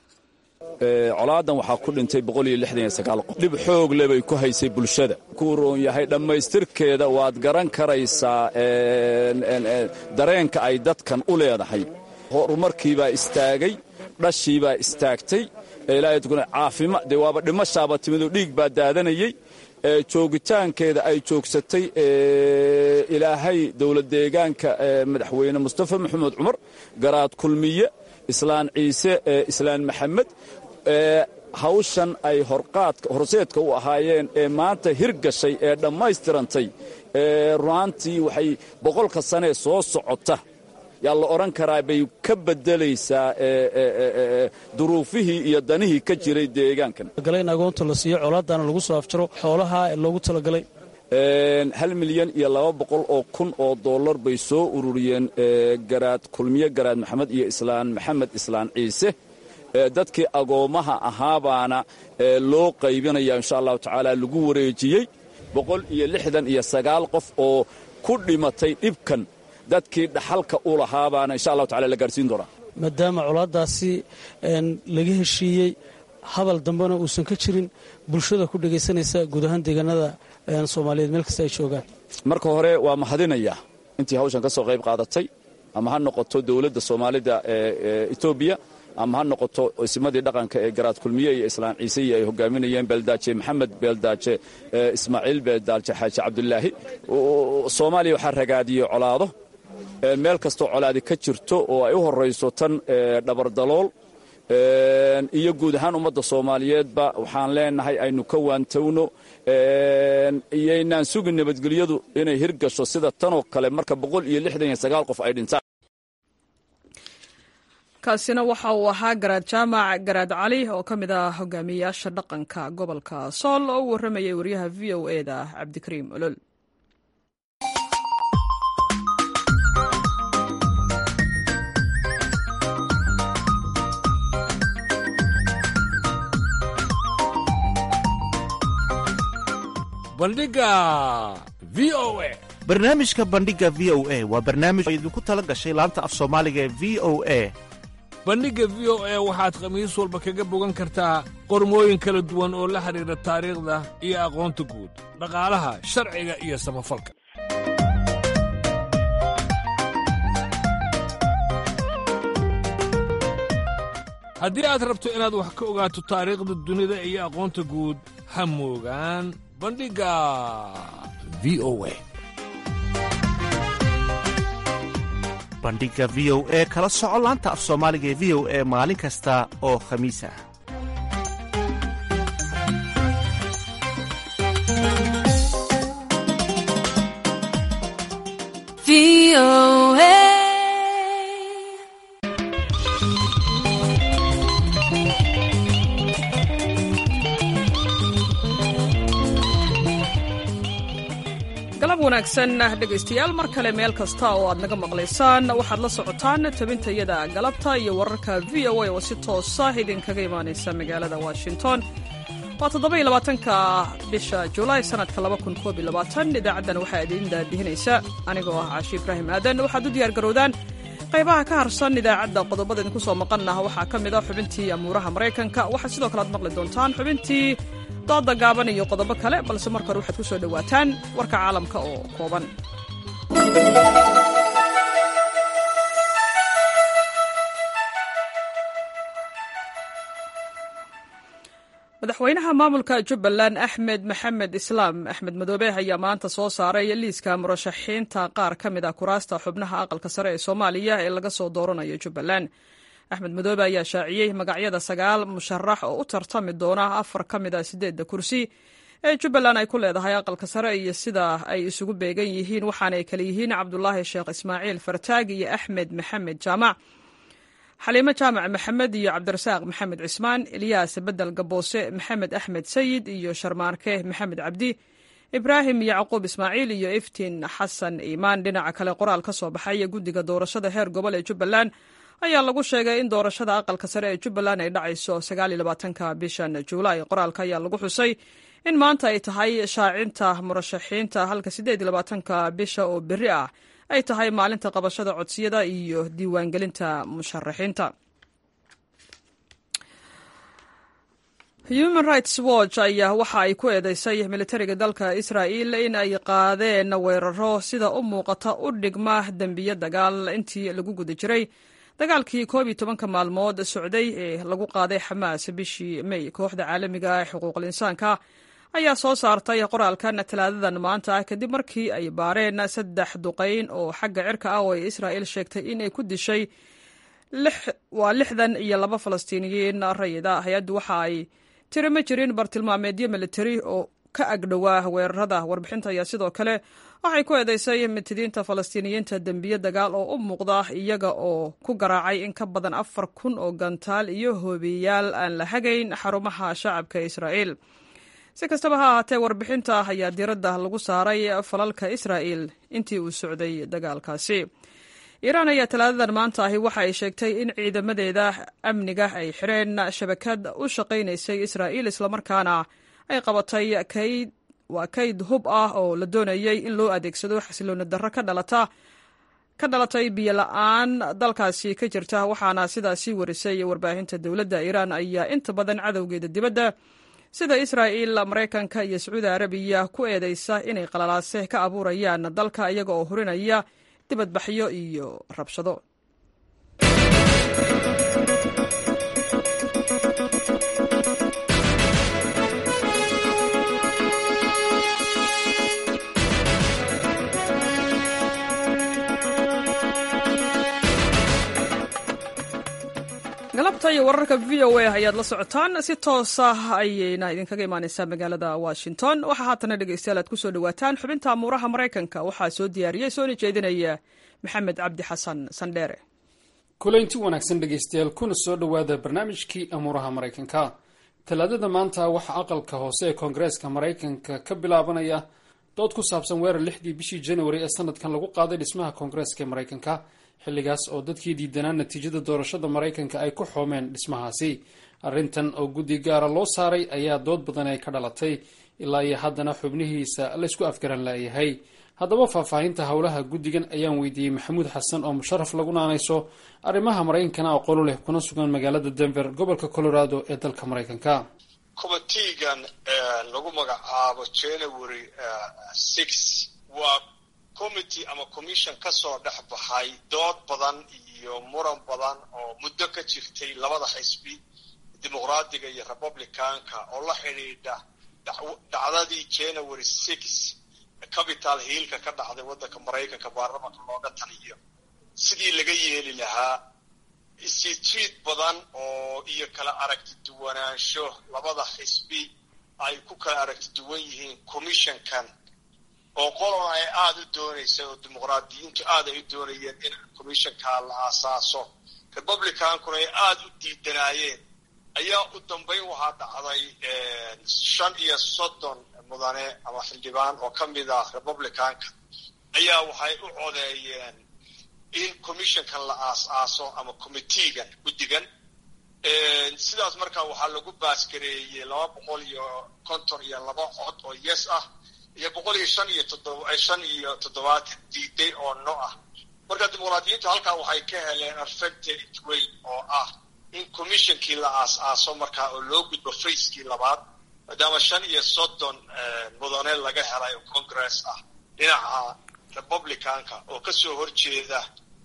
colaadan waxaa ku dhintay qof dhib xoog le bay ku haysay bulshada kuu roon yahay dhammaystirkeeda waad garan karaysaa dareenka ay dadkan u leedahay horumarkiibaa istaagay dhashiibaa istaagtay caafima dee waaba dhimashaaba timidoo dhiig baa daadanayey joogitaankeeda ay joogsatay ilaahay dowlad deegaanka madaxweyne mustafa maxamed cumar garaad kulmiye islaan ciise islaan maxamed hawshan ay horseedka u ahaayeen ee maanta hirgashay ee dhammaystirantay runaantii waxay boqolka sanee soo socota yaa la odhan karaa bay ka beddelaysaa duruufihii iyo danihii ka jiray deegaankan in agoonta la siiyo colaadana lagu soo afjaro xoolaha loogu talagalay hal milyan iyo laba boqol oo kun oo dollar bay soo ururiyeen garaad kulmiye garaad maxamed iyo islaan maxamed islaan ciise dadkii agoommaha ahaabaana loo qaybinaya insha allahu tacaala lagu wareejiyey boqol iyo lixdan iyo sagaal qof oo ku dhimatay dhibkan dadkii dhaxalka u lahaabaana insha allahu tacala la gaarsiin doonaa maadaama colaaddaasi laga heshiiyey hadal dambena uusan ka jirin bulshada ku dhegaysanaysa guud ahaan deegaanada soomaaliyeed meel kasta ay joogaan marka hore waa mahadinayaa intii hawshan ka soo qayb qaadatay ama ha noqoto dowladda soomaalida ee etoobiya ama ha noqoto isimadii dhaqanka ee garaad kulmiye iyo islaan ciiseiyo ay hogaaminayeen beeldaaje maxamed beeldaaje ismaaciil beeldaaje xaaji cabdulaahi soomaaliya waxaa ragaadiyey colaado meel kastoo colaadi ka jirto oo ay u horayso tan dhabardalool iyo guud ahaan ummadda soomaaliyeedba waxaan leenahay aynu ka waantowno iyoynaan sugin nabadgelyadu inay hirgasho sida tanoo kale marka boqol iyo lixdan iyo sagaal qof ay dhintaan kaasina waxa uu ahaa garaad jaamac garaad cali oo ka mid ah hogaamiyayaasha dhaqanka gobolka sool oo u warramayay wariyaha v o e da cabdikariim olol bandhiga v o e barnaamijka bandhiga v o e waa barnaamij oo idinku tala gashay laanta af soomaaliga ee v o e bandhigga v o e waxaad khamiis walba kaga bogan kartaa qormooyin kala duwan oo la xidhiidha taariikhda iyo aqoonta guud dhaqaalaha sharciga iyo samafalka haddii aad rabto inaad wax ka ogaato taariikhda dunida iyo aqoonta guud ha moogaan bandhigga v o a bandhiga v o e kala soco laanta af soomaaliga ee v o e maalin kasta oo khamiis ah galab wanaagsan dhegaystayaal mar kale meel kasta oo aad naga maqlaysaan waxaad la socotaan tabintayada galabta iyo wararka v o a oo si toosa idinkaga imaanaysa magaalada washington waa toddobaiylabaatanka bisha julaay sannadka labakunkobylabaatan-idaacaddan waxaa idiin daadihinaysa anigoo ah caashi ibraahim aadan waxaad u diyaargarowdaan qaybaha ka harsan idaacadda qodobada idinku soo maqannah waxaa ka mid a xubintii amuuraha maraykanka waxaad sidoo kale aad maqli doontaan xubintii dooda gaaban iyo qodobo kale balse marka hore waxaad ku soo dhowaataan warka caalamka oo kooban madaxweynaha maamulka jubbaland axmed maxamed islaam axmed madoobe ayaa maanta soo saaray liiska murashaxiinta qaar ka mid a kuraasta xubnaha aqalka sare ee soomaaliya ee laga soo dooranayo jubbaland axmed madoobe ayaa shaaciyey magacyada sagaal musharax oo u tartami doona afar ka mid a sideedda kursi ee jubbaland ay ku leedahay aqalka sare iyo sida ay isugu beegan yihiin waxaana ay kale yihiin cabdulaahi sheekh ismaaciil fartaag iyo axmed maxamed jaamac xaliimo jaamac maxamed iyo cabdirasaaq maxamed cismaan ilyaas bedel gaboose maxamed axmed sayid iyo sharmaarke maxamed cabdi ibraahim yacquub ismaaciil iyo iftiin xasan iimaan dhinaca kale qoraal ka soo baxay guddiga doorashada heer gobol ee jubbaland ayaa lagu sheegay in doorashada aqalka sare ee jubbaland ay dhacayso sagaaliyolabaatanka bishan juulaay qoraalka ayaa lagu xusay in maanta ay tahay shaacinta murashaxiinta halka siddeed iyo labaatanka bisha oo berri ah ay tahay maalinta qabashada codsiyada iyo diiwaangelinta musharaxiinta human rights watch ayaa waxa ay ku eedeysay militariga dalka israa'il in ay qaadeen weeraro sida u muuqata u dhigma dembiyo dagaal intii lagu guda jiray dagaalkii koob iyo tobanka maalmood socday ee lagu qaaday xamaas bishii may kooxda caalamiga ee xuquuqul insaanka ayaa soo saartay qoraalkan talaadadan maanta kadib markii ay baareen saddex duqayn oo xagga cirka ah oo ay israa'il sheegtay in ay ku dishay waa lixdan iyo laba falastiiniyiin rayida hay-addu waxa ay tiri ma jirin bartilmaameedyo militari oo ka agdhowaa weerarada warbixinta ayaa sidoo kale waxay ku eedeysay mitidiinta falastiiniyiinta dembiye dagaal oo u muuqda iyaga oo ku garaacay in ka badan afar kun oo gantaal iyo hoobiyayaal aan la hagayn xarumaha shacabka israa'iil si kastaba ha ahaatee warbixinta ayaa diiradda lagu saaray falalka israa'il intii uu socday dagaalkaasi iiraan ayaa talaadadan maanta ahi waxa ay sheegtay in ciidamadeeda amniga ay xireen shabakad u shaqaynaysay israa'iil islamarkaana ay qabatay kayd waa kayd hub ah oo la doonayay in loo adeegsado xasilooni darro ka dhalata ka dhalatay biyo la-aan dalkaasi ka jirta waxaana sidaasi warisay warbaahinta dowladda iiraan ayaa inta badan cadowgeeda dibadda sida israa'iil maraykanka iyo sacuudi arabiya ku eedeysa inay qalalaase ka abuurayaan dalka iyaga oo hurinaya dibadbaxyo iyo rabshado galabta iyo wararka v o a ayaad la socotaan si toosa ayayna idinkaga imaaneysaa magaalada washington waxaa haatana dhegeystayaal aad kusoo dhawaataan xubinta amuuraha maraykanka waxaa soo diyaariyey soona jeedinaya maxamed cabdi xasan sandheere kulaynti wanaagsan dhegeystayaal kuna soo dhowaada barnaamijkii amuuraha maraykanka talaadada maanta waxaa aqalka hoose ee koongareeska maraykanka ka bilaabanaya dood ku saabsan weerar lixdii bishii januari ee sanadkan lagu qaaday dhismaha koongareeska ee maraykanka xilligaas oo dadkii diidanaa natiijada doorashada maraykanka ay ku xoomeen dhismahaasi arrintan oo guddi gaara loo saaray ayaa dood badan ay ka dhalatay ilaa iyo haddana xubnihiisa laysku afgaran laayahay haddaba faahfaahinta howlaha guddigan ayaan weydiiyey maxamuud xasan oo musharaf lagu naanayso arrimaha maraykankana aqoonu leh kuna sugan magaalada denver gobolka colorado ee dalka maraykanka committeegan lagu magacaabo january six waa committee ama commission ka soo dhex baxay dood badan iyo muran badan oo muddo ka jirtay labada xisbi dimuqraadiga iyo republicanka oo la xidhiidha dhacdadii january six capital hiilka ka dhacday waddanka maraykanka baarlamanka looga taliyo sidii laga yeeli lahaa isjiid badan oo iyo kala aragti duwanaansho labada xisbi ay ku kala aragti duwan yihiin commissionkan oo qolona ay aada u doonaysa oo dimuqraadiyiintu aada ay u doonayeen in commissionkaa la aasaaso republicankuna ay aada u diidanaayeen ayaa u dambayn waxaa dhacday shan iyo soddon mudane ama xildhibaan oo ka mid ah republicanka ayaa waxay u codeeyeen in commissionkan la aas-aaso ama committeegan guddigan sidaas markaa waxaa lagu baasgareeyey laba boqol iyo konton iyo laba cod oo yes ah iyo boqol iyo shan iyo toddoba shan iyo toddobaatan diiday oo no ah marka dimuqraadiyiintu halkaa waxay ka heleen affected weyn oo ah in commissionkii la aas-aaso markaa oo loo gudbo facekii labaad maadaama shan iyo soddon mudane laga helay oo congress ah dhinaca republicanka oo kasoo horjeeda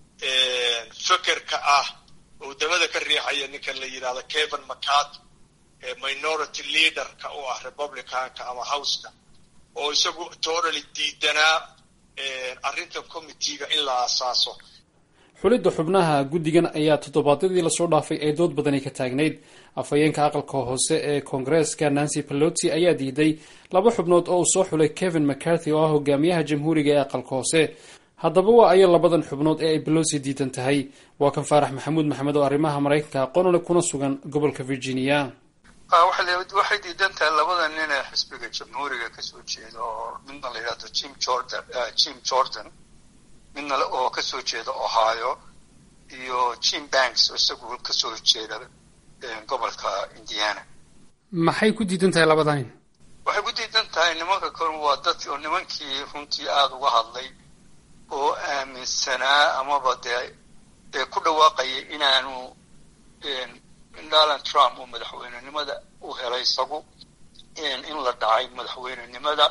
fekerka ah oo dabada ka riixaya ninkan la yidhahdo kevin mccarty minority leaderka u ah republicanka ama houseka oo isagu totally diidanaa arrintan committeega in la aasaaso xulidda xubnaha guddigan ayaa toddobaadyadii lasoo dhaafay ee dood badani ka taagnayd afhayeenka aqalka hoose ee koongareeska nancy pelosi ayaa diiday laba xubnood oo uu soo xulay kevin mccarthy oo ah hogaamiyaha jamhuuriga ee aqalka hoose haddaba waa ayo labadan xubnood ee ay belosi diidan tahay waa kan faarax maxamuud maxamed oo arrimaha maraykanka aqoonale kuna sugan gobolka virginia waxay diidan tahay labada nin ee xisbiga jamhuuriga kasoo jeeda oo midna la yidhahdo jim jordan jim jordan midna oo kasoo jeeda ohio iyo jim banks oo isagu kasoo jeeda gobolka indiana maxay ku diidan tahay labada nin waxay ku diidan tahay nimanka kale waa dadki oo nimankii runtii aada uga hadlay oo aaminsanaa amaba dee ee ku dhawaaqayay inaanu donald trump uu madaxweynenimada u helay isagu in la dhacay madaxweynenimada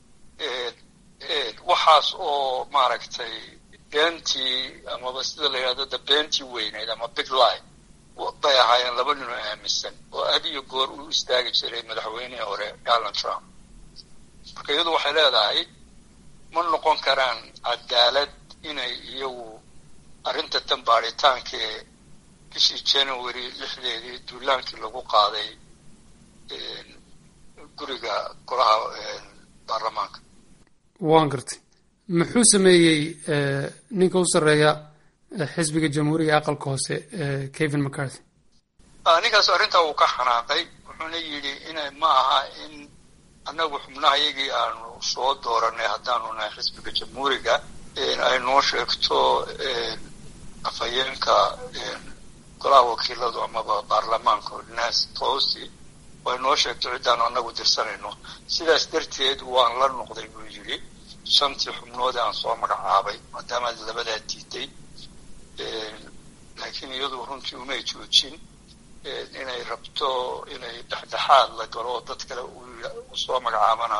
waxaas oo maaragtay beentii amaba sida la yidhahdo de beentii weyneyd ama big line bay ahaayeen laba nin oo aaminsan oo had iyo goor uu istaagi jiray madaxweynihii hore donald trump marka iyadu waxay leedahay ma noqon karaan cadaalad inay iyagu arrinta tan baaritaanka ee bishii january lixdeedii duulaankii lagu qaaday guriga golaha baarlamaanka waan gartay muxuu sameeyey ninka u sarreeya xisbiga jamhuuriga aqalka hoose kevin mccarthy ninkaas arrintaa uu ka xanaaqay wuxuuna yidhi ina ma aha in annagu xubnaha iyagii aanu soo dooranay haddaanu nahay xisbiga jamhuuriga ay noo sheegto afhayeenka golaha wakiiladu amaba baarlamaanka nancy pelosi way noo sheegto ciddaanu annagu dirsanayno sidaas darteed waan la noqday buu yidhi shantii xubnood aan soo magacaabay maadaama labadaa diiday laakiin iyadu runtii umay joojin inay rabto inay dhexdhexaad la galo oo dad kale u soo magacaabana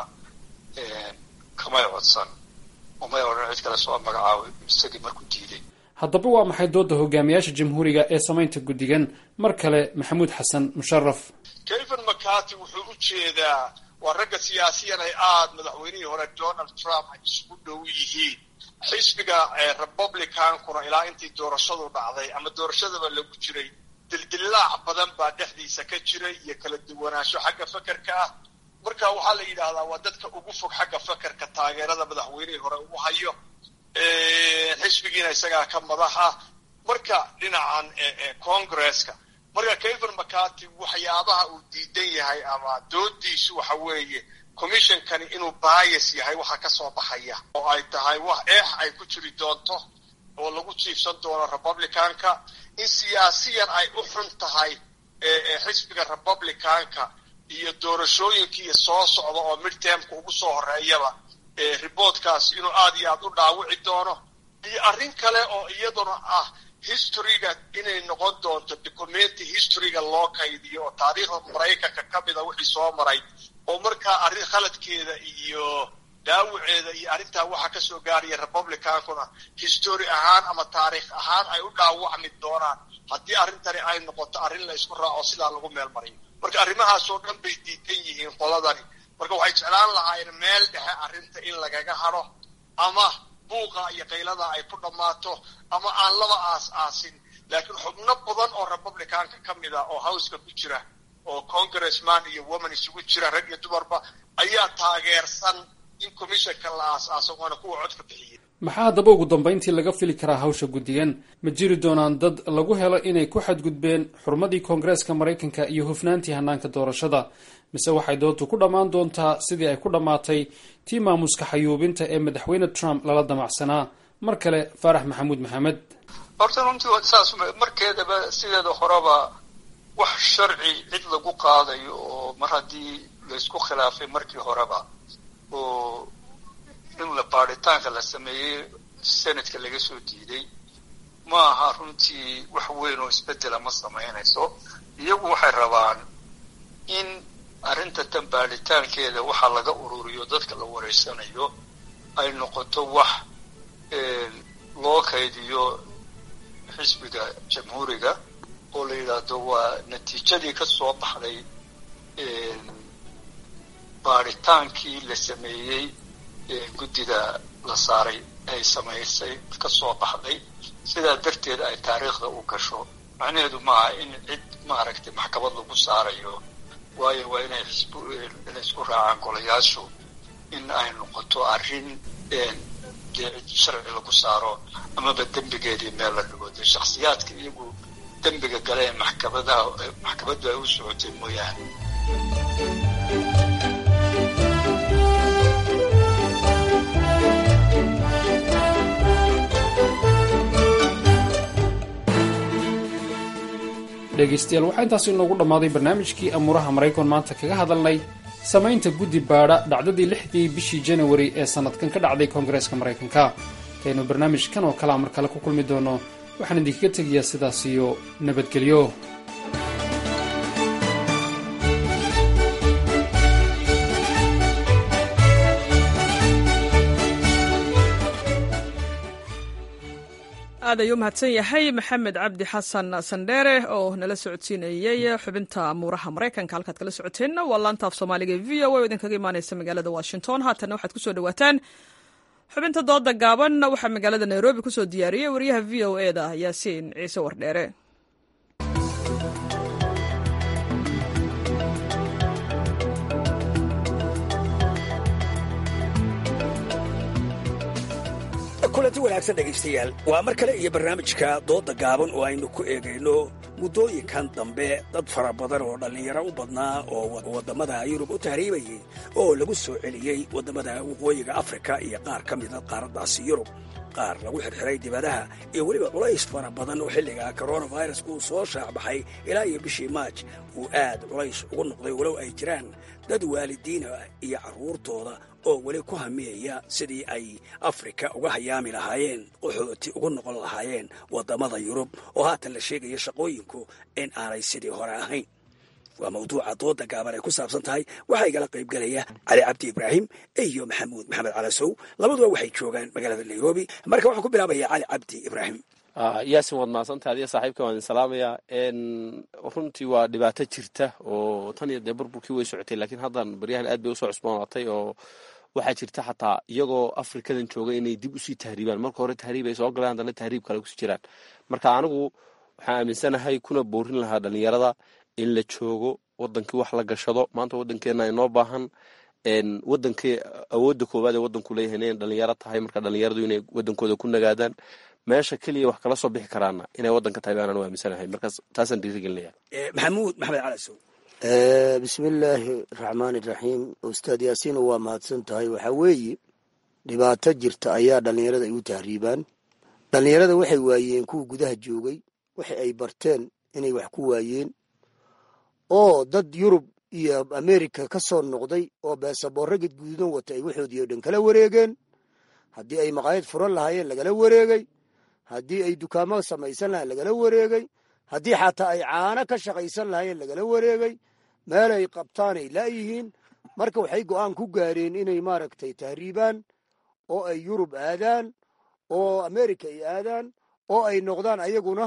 kamay codsan umay odhan cid kale soo magacaabay isagii markuu diiday haddaba waa maxay doodda hogaamiyaasha jamhuuriga ee samaynta guddigan mar kale maxamuud xasan musharaf kevin mccarty wuxuu u jeedaa waa ragga siyaasiyan ay aada madaxweynihii hore donald trump ay isugu dhow yihiin xisbiga republicankuna ilaa intii doorashadu dhacday ama doorashadaba lagu jiray dildillaac badan baa dhexdiisa ka jiray iyo kala duwanaansho xagga fekerka ah marka waxaa la yidhaahdaa waa dadka ugu fog xagga fekerka taageerada madaxweynihii hore uu hayo xisbigiina isagaa ka madax ah marka dhinacan congresska marka kevin mccarty waxyaabaha uu diidan yahay ama doodiisu waxa weeye commissionkani inuu bias yahay waxa ka soo baxaya oo ay tahay wax eex ay ku jiri doonto oo lagu jiifsan doono republicanka in siyaasiyan ay u xun tahay xisbiga republicanka iyo doorashooyinkiiyo soo socda oo midtermka ugu soo horeeyaba reportkaas inuu aada iyo aada u dhaawici doono iyo arrin kale oo iyaduna ah historyga inay noqon doonto documenti historyga loo kaydiyo oo taariikhda maraykanka ka mida wixii soo maray oo markaa arrin khaladkeeda iyo dhaawaceeda iyo arrintaa waxa ka soo gaaraya republicankuna history ahaan ama taariikh ahaan ay u dhaawacmi doonaan haddii arrintani ay noqoto arrin la isku raaco sidaa lagu meel mariyo marka arrimahaasoo dhan bay diidan yihiin qoladani marka waxay jeclaan lahaayeen meel dhexe arrinta in lagaga hadho ama buuqa iyo qaylada ay ku dhammaato ama aan laba aas aasin laakiin xubno badan oo republicanka ka mid ah oo howska ku jira oo congressman iyo woman isugu jira rag iyo dumarba ayaa taageersan in commissionka la aas-aaso waana kuwa codka bixiyey maxaa haddaba ugu dambayntii laga fili karaa hawsha guddigan ma jiri doonaan dad lagu helo inay ku xadgudbeen xurmadii koongareeska maraykanka iyo hufnaantii hannaanka doorashada mise waxay doontu ku dhammaan doontaa sidii ay ku dhammaatay tii maamuska xayuubinta ee madaxweyne trump lala damacsanaa mar kale faarax maxamuud maxamed horta runtii saas markeedaba sideeda horeba wax sharci cid lagu qaadayo oo mar haddii laysku khilaafay markii horeba oo in la baaritaanka la sameeyey senatka laga soo diiday ma aha runtii wax weyn oo isbedela ma samaynayso iyagu waxay rabaan in arrinta tan baaritaankeeda waxaa laga ururiyo dadka la wareysanayo ay noqoto wax loo kaydiyo xisbiga jamhuuriga oo la yidhaahdo waa natiijadii ka soo baxday baaritaankii la sameeyey guddida la saaray ay samaysay ka soo baxday sidaa darteed ay taariikhda u gasho macnaheedu maaha in cid maaragtay maxkamad lagu saarayo waayo waa inay xisb inay isku raacaan golayaashu in ay noqoto arrin dee sharci lagu saaro amaba dembigeedii meel la dhigo dee shakhsiyaadka iyagu dembiga gale ee maxkamadaha maxkamaddu ay u socotay mooyaane dhegaystayaal waxaa intaasi inoogu dhammaaday barnaamijkii amuuraha maraykan maanta kaga hadalnay samaynta guddi baadha dhacdadii lixdii bishii janawari ee sannadkan ka dhacday koongareeska maraykanka intaynu barnaamijkan oo kalea mar kale ku kulmi doono waxaan idinkaga tegayaa sidaas iyo nabadgelyo aad ayuu mahadsan yahay maxamed cabdi xasan sandheere oo nala socodsiinayey xubinta amuuraha maraykanka halkaad kala socoteenna waa laanta af soomaaliga v o o idinkaga imaaneysa magaalada washington haatanna waxaad kusoo dhawaataan xubinta dooda gaaban waxaa magaalada nairobi kusoo diyaariyey wariyaha v o e da yaasiin ciise wardheere kulanti wanaagsan dhegaystayaal waa mar kale iyo barnaamijka doodda gaaban oo aynu ku eegayno muddooyinkan dambe dad fara badan oo dhallinyaro u badnaa oo waddamada yurub u tahriibayay oo lagu soo celiyey waddamada waqooyiga afrika iyo qaar ka mida qaaraddaasi yurub qaar lagu xirxiray dibadaha iyo weliba culays fara badan oo xilliga coronavirus uu soo shaacbaxay ilaa iyo bishii maaj uu aad culays ugu noqday walow ay jiraan dad waalidiina iyo carruurtooda oo weli ku hamiyaya sidii ay afrika uga hayaami lahaayeen qaxooti ugu noqon lahaayeen waddamada yurub oo haatan la sheegaya shaqooyinku in aanay sidii hore ahayn waa mawduuca dooda gaaban ay ku saabsan tahay waxaa igala qaybgelaya cali cabdi ibraahim iyo maxamuud maxamed calasow labaduba waxay joogaan magaalada nairobi marka waxaan ku bilaabaya cali cabdi ibraahim yaasin waad mahadsantaha adiga saaxiibka waan idin salaamayaa runtii waa dhibaato jirta oo tan iyo dee burburkii way socotay laakiin haddan baryahan aad bay usoo cusboonaatay oo waxaa jirta xataa iyagoo afrikadan jooga inay dib usii tahriibaan marka hore tahriib ay soo galeen haddana tahriib kale kusii jiraan marka anigu waxaan aaminsanahay kuna boorin lahaa dhalinyarada in la joogo wadankii wax la gashado maanta wadankeena inoo baahan wadankii awoodda koowaad ee wadanku leeyahay inay dhalinyaro tahay marka dhalinyaradu inay wadankooda ku nagaadaan meesha keliya wax kala soo bixi karaana inay wadanka tahay baanaan u aaminsanahay markaas taasaan dhiirigelinaya maxamuud maxamed calasow bismillaahi raxmaan iraxiim ustaad yaasiin waa mahadsan tahay waxaa weeye dhibaato jirta ayaa dhallinyarada ay u tahriibaan dhallinyarada waxay waayeen kuwa gudaha joogay waxa ay barteen inay wax ku waayeen oo dad yurub iyo amerika ka soo noqday oo beesaboorro gadguudan wata ay waxoodii oo dhan kala wareegeen haddii ay maqaayad furan lahaayeen lagala wareegay haddii ay dukaamo samaysan lahayen lagala wareegay haddii xataa ay caano ka shaqaysan lahaayeen lagala wareegay meelay qabtaanay laayihiin marka waxay go'aan ku gaareen inay maaragtay tahriibaan oo ay yurub aadaan oo america ay aadaan oo ay noqdaan ayaguna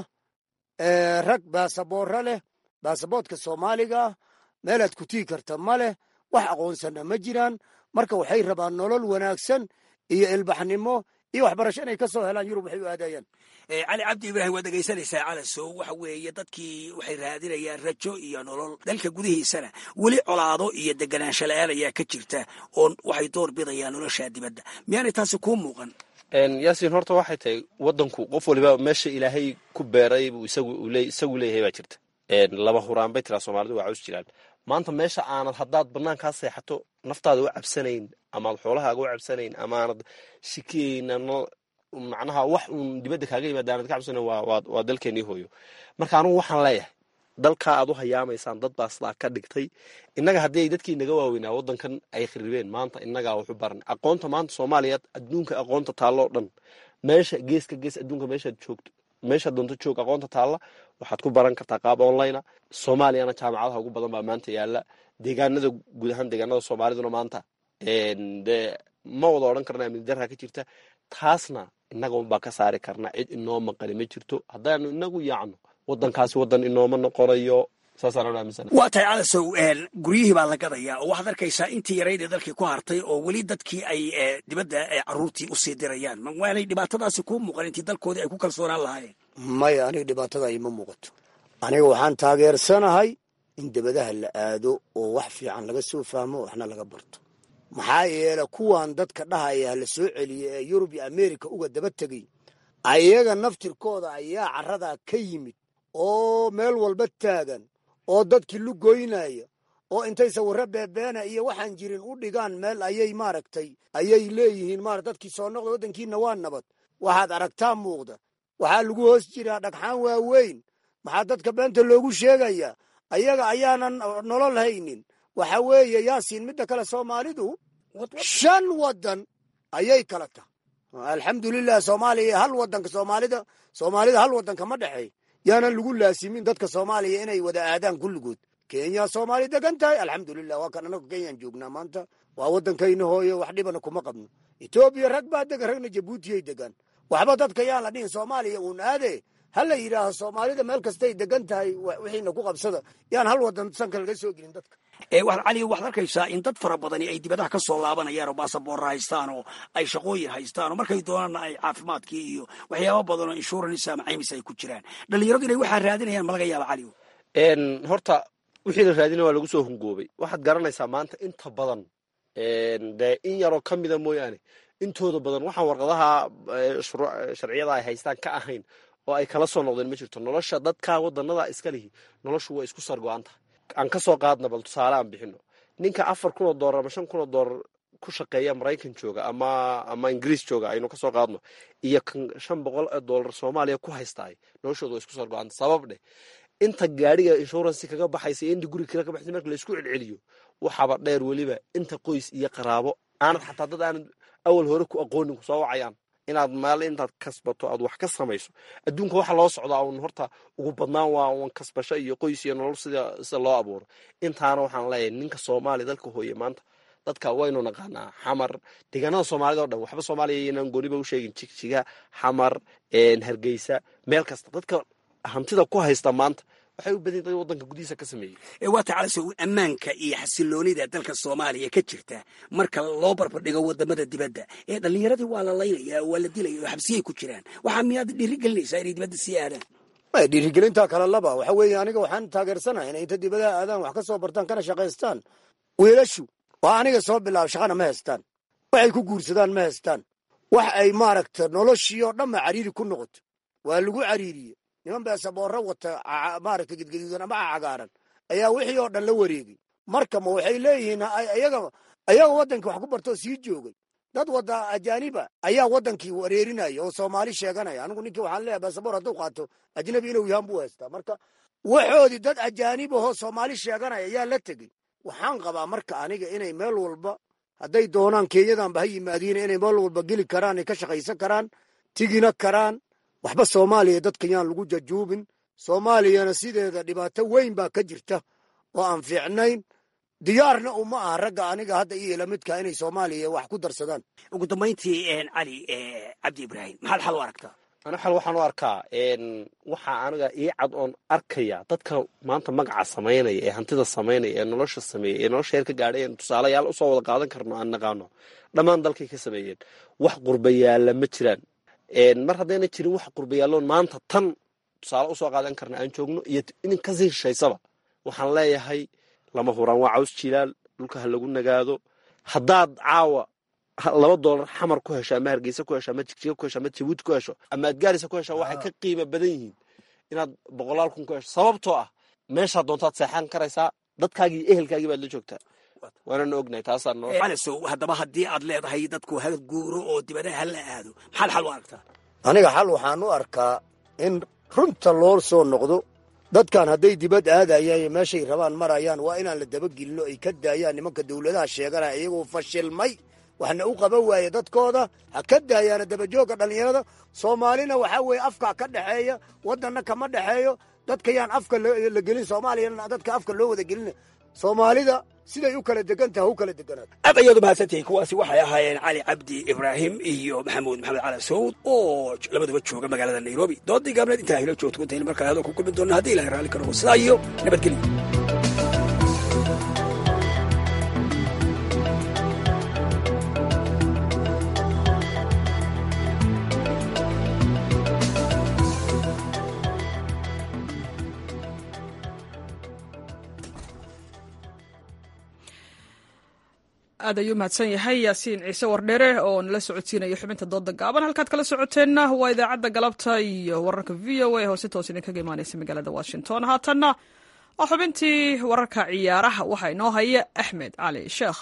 rag baasaboorra leh baasaboodka soomaaliga ah meelaad ku tii karta ma leh wax aqoonsana ma jiraan marka waxay rabaan nolol wanaagsan iyo ilbaxnimo iyo waxbarasho inay ka soo helaan yurub waxay u aadayaan cali cabdi ibraahim waad dhegaysanaysaa calasow waxa weeye dadkii waxay raadinayaan rajo iyo nolol dalka gudihiisana weli colaado iyo deganaansho la-aan ayaa ka jirta oo waxay door bidayaan nolosha dibadda miyaanay taasi kuu muuqan yaasiin horta waxay tahay wadanku qof waliba meesha ilaahay ku beeray buu isagu leeyahay baa jirta laba huraan bay tiraa soomaalidu waa caws jiraan maanta meesha aanad haddaad banaankaa seexato naftaada u cabsanayn amaad xoolahaaga u cabsanayn amaanad shikiyeyna macnaha wax uun dibadda kaaga yimaada aanad ka cabsanayn waa dalkeenii hooyo marka anugu waxaan leeyahay dalkaa aad u hayaamaysaan dad baa sidaa ka dhigtay innaga haddii ay dadkii naga waaweynaa waddankan ay kharibeen maanta innagaa waxu baran aqoonta maanta soomaaliya adduunka aqoonta taalloo dhan meesha geeska gees adduunka meeshaad joogto meesha doonto joog aqoonta taalla waxaad ku baran kartaa qaab online soomaaliyana jaamacadaha ugu badan baa maanta yaala deegaanada guud ahaan deegaanada soomaaliduna maanta de ma wada odhan karna amni darra ka jirta taasna innaga unbaa ka saari karna cid inoo maqani ma jirto haddaanu inagu yaacno wadankaasi wadan inooma noqonayo saasaan aaminsan waa tahay calasow guryihii baa la gadayaa oo waxaad arkaysaa intii yarayd ee dalkii ku hartay oo weli dadkii ay dibadda caruurtii usii dirayaan waanay dhibaatadaasi kuu muuqan intii dalkoodii ay ku kalsoonaan lahaayeen maya aniga dhibaatada ima muuqato aniga waxaan taageersanahay in debadaha la aado oo wax fiican laga soo fahmo waxna laga barto maxaa yeele kuwan dadka dhahaya la soo celiya ee yurub iyo america uga daba tegay ayaga naftirkooda ayaa caradaa ka yimid oo meel walba taagan oo dadkii lugoynaya oo intay sawirro beebeena iyo waxaan jirin u dhigaan meel ayay maaragtay ayay leeyihiin maara dadkii soo noqda waddankiina waa nabad waxaad aragtaa muuqda waxaa lagu hoos jiraa dhagxaan waaweyn maxaa dadka beenta loogu sheegayaa ayaga ayaanan nolol haynin waxa weeye yaasiin midda kale soomaalidu shan waddan ayay kala tahay alxamdulilah soomaaliya hal wadanka soomaalida soomaalida hal wadanka ma dhexeey yaanan lagu laasimin dadka soomaaliya inay wada aadaan kulligood kenya soomaali degan tahay alxamdulilah waa kan anagu kenyaan joognaa maanta waa waddankayna hooyo wax dhibana kuma qabno etoobiya rag baa degan ragna jabuutiyay degaan waxba dadka yaan la dhihin soomaaliya uun aade ha la yidhaaho soomaalida meel kastay degan tahay wixiina ku qabsada yaan hal wadan sanka laga soo gelin dadka cali waxaad arkaysaa in dad fara badani ay dibadaha ka soo laabanayaan oo baasaboorra haystaan oo ay shaqooyin haystaan oo markay doonaanna ay caafimaadkii iyo waxyaaba badan oo insurance ama caymis ay ku jiraan dhalinyaradu inay waxaa raadinayaan ma laga yaaba cali horta wixii la raadinaya waa lagu soo hungoobay waxaad garanaysaa maanta inta badan dee in yaroo ka mida mooyaane intooda badan waxaan warqadaha sharciyada ay haystaan ka ahayn oo ay kala soo noqdeen ma jirto nolosha dadka wadanada iska lihi noloshu way isku sargo-an tahay aan ka soo qaadna bal tusaale aan bixino ninka afar kun oo doolar ama shan kun oo doolar ku shaqeeya maraykan jooga ama ama ingiriis jooga aynu kasoo qaadno iyo kan shan boqol oo doolar soomaaliya ku haystaay noloshooda way isku sargo-anta sabab dheh inta gaadhiga inshuransi kaga baxaysa iyo inta guriga kale ka baxaysa marka laisku celceliyo waxaaba dheer weliba inta qoys iyo qaraabo aanad xataa dad aanad awal hore ku aqoonin kusoo wacayaan inaad meel intaad kasbato aad wax ka samayso adduunka waxa loo socdaa un horta ugu badnaan waa un kasbasho iyo qoys iyo nolol sida sida loo abuuro intaana waxaan leeyahay ninka soomaaliya dalka hooye maanta dadka waynu naqaanaa xamar deegaanada soomaalida o dhan waxba soomaaliya iyonan gooniba u sheegin jigjiga xamar hargeysa meel kasta dadka hantida ku haysta maanta waxay u badan tahay waddanka gudihiisa ka sameeyey waa tacalaso ammaanka iyo xasiloonida dalka soomaaliya ka jirta marka loo barbardhigo wadamada dibadda ee dhallinyaradii waa la laynaya waa la dilaya oo xabsiyay ku jiraan waxaa miyaad dhiiri gelinaysaa inay dibadda sii aadaan dhiirigelinta kale laba waxa weeye aniga waxaan taageersanahay inay inta dibadaha aadaan wax ka soo bartaan kana shaqaystaan wiilashu waa aniga soo bilaaba shaqana ma haystaan waxay ku guursadaan ma haystaan wax ay maaragta noloshii oo dhanba cariiri ku noqoto waa lagu cariiriye niman beesaboorro wata maaragta gedgaduudan ama cagaaran ayaa wixii oo dhan la wareegay marka ma waxay leeyihiin ayaga ayaga waddankii wax ku bartoo sii joogay dad wada ajaaniba ayaa waddankii wareerinaya oo soomaali sheeganaya anigu ninkii waxaan leeyahay beesaboor hadduu qaato ajnabi inuu yahaan buu haystaa marka waxoodii dad ajaanib ahoo soomaali sheeganaya ayaa la tegey waxaan qabaa marka aniga inay meel walba hadday doonaan kenyadanba ha yimaadiin inay meel walba geli karaan ay ka shaqaysan karaan tigina karaan waxba soomaaliya dadka yaan lagu jajuubin soomaaliyana sideeda dhibaato weyn baa ka jirta oo aan fiicnayn diyaarna uma aha ragga aniga hadda iyo lamidka inay soomaaliya wax ku darsadaan ugu dambayntii cali cabdi ibraahim maxaad xal u aragtaa ana xal waxaan u arkaa waxaa aniga ii cad oon arkaya dadka maanta magaca samaynaya ee hantida samaynaya ee nolosha sameeya ee nolosha heer ka gaadhay een tusaalayaal usoo wada qaadan karno aan naqaano dhammaan dalkay ka sameeyeen wax qurbayaalla ma jiraan mar haddayna jirin wax qurbayaalloon maanta tan tusaale usoo qaadan karna aan joogno iyo inin kasii shishaysaba waxaan leeyahay lama huraan waa caws jilaal dhulka ha lagu nagaado haddaad caawa laba doolar xamar ku hesho ama hargeysa ku hesho ama jigjiga ku hesho ama jabuuti ku hesho ama adgaarisa ku hesho waxay ka qiimo badan yihiin inaad boqolaal kun ku hesho sababtoo ah meeshaa doontaad seexan karaysaa dadkaagii iyo ehelkaagii baad la joogtaa waanana ognahay taasaa noo calisow haddaba haddii aad leedahay dadku ha guuro oo dibadaha hala aado maxaad xal u aragtaa aniga xal waxaan u arkaa in runta loo soo noqdo dadkan hadday dibad aadayaan iyo meeshay rabaan marayaan waa inaan la dabagelinno ay ka daayaan nimanka dawladaha sheeganaya iyagoo fashilmay waxna u qaban waaye dadkooda ha ka daayaana dabajoogga dhallinyarada soomaalina waxaa weeye afka ka dhexeeya waddanna kama dhexeeyo dadka yaan afka la gelin soomaaliyana dadka afka loo wada gelina soomaalida siday u kala degan taha u kala deganaato aad ayaad umahadsantihiin kuwaasi waxay ahaayeen cali cabdi ibraahim iyo maxamuud maxamed cali sawd oo labaduba jooga magaalada nairobi doodii gaabneed intaa hilo joogto intayn markale hadoo ku kulmi doona haddii ilahay raalli ka noqo sidaa iyo nabadgelyo aad ayuu mahadsan yahay yaasiin ciise wardheere oo nala socodsiinayo xubinta dooda gaaban halkaad kala socoteenna waa idaacadda galabta iyo wararka v o a oo si toos idinkaga imaanaysa magaalada washington haatanna waa xubintii wararka ciyaaraha waxaa inoo haya axmed cali sheekh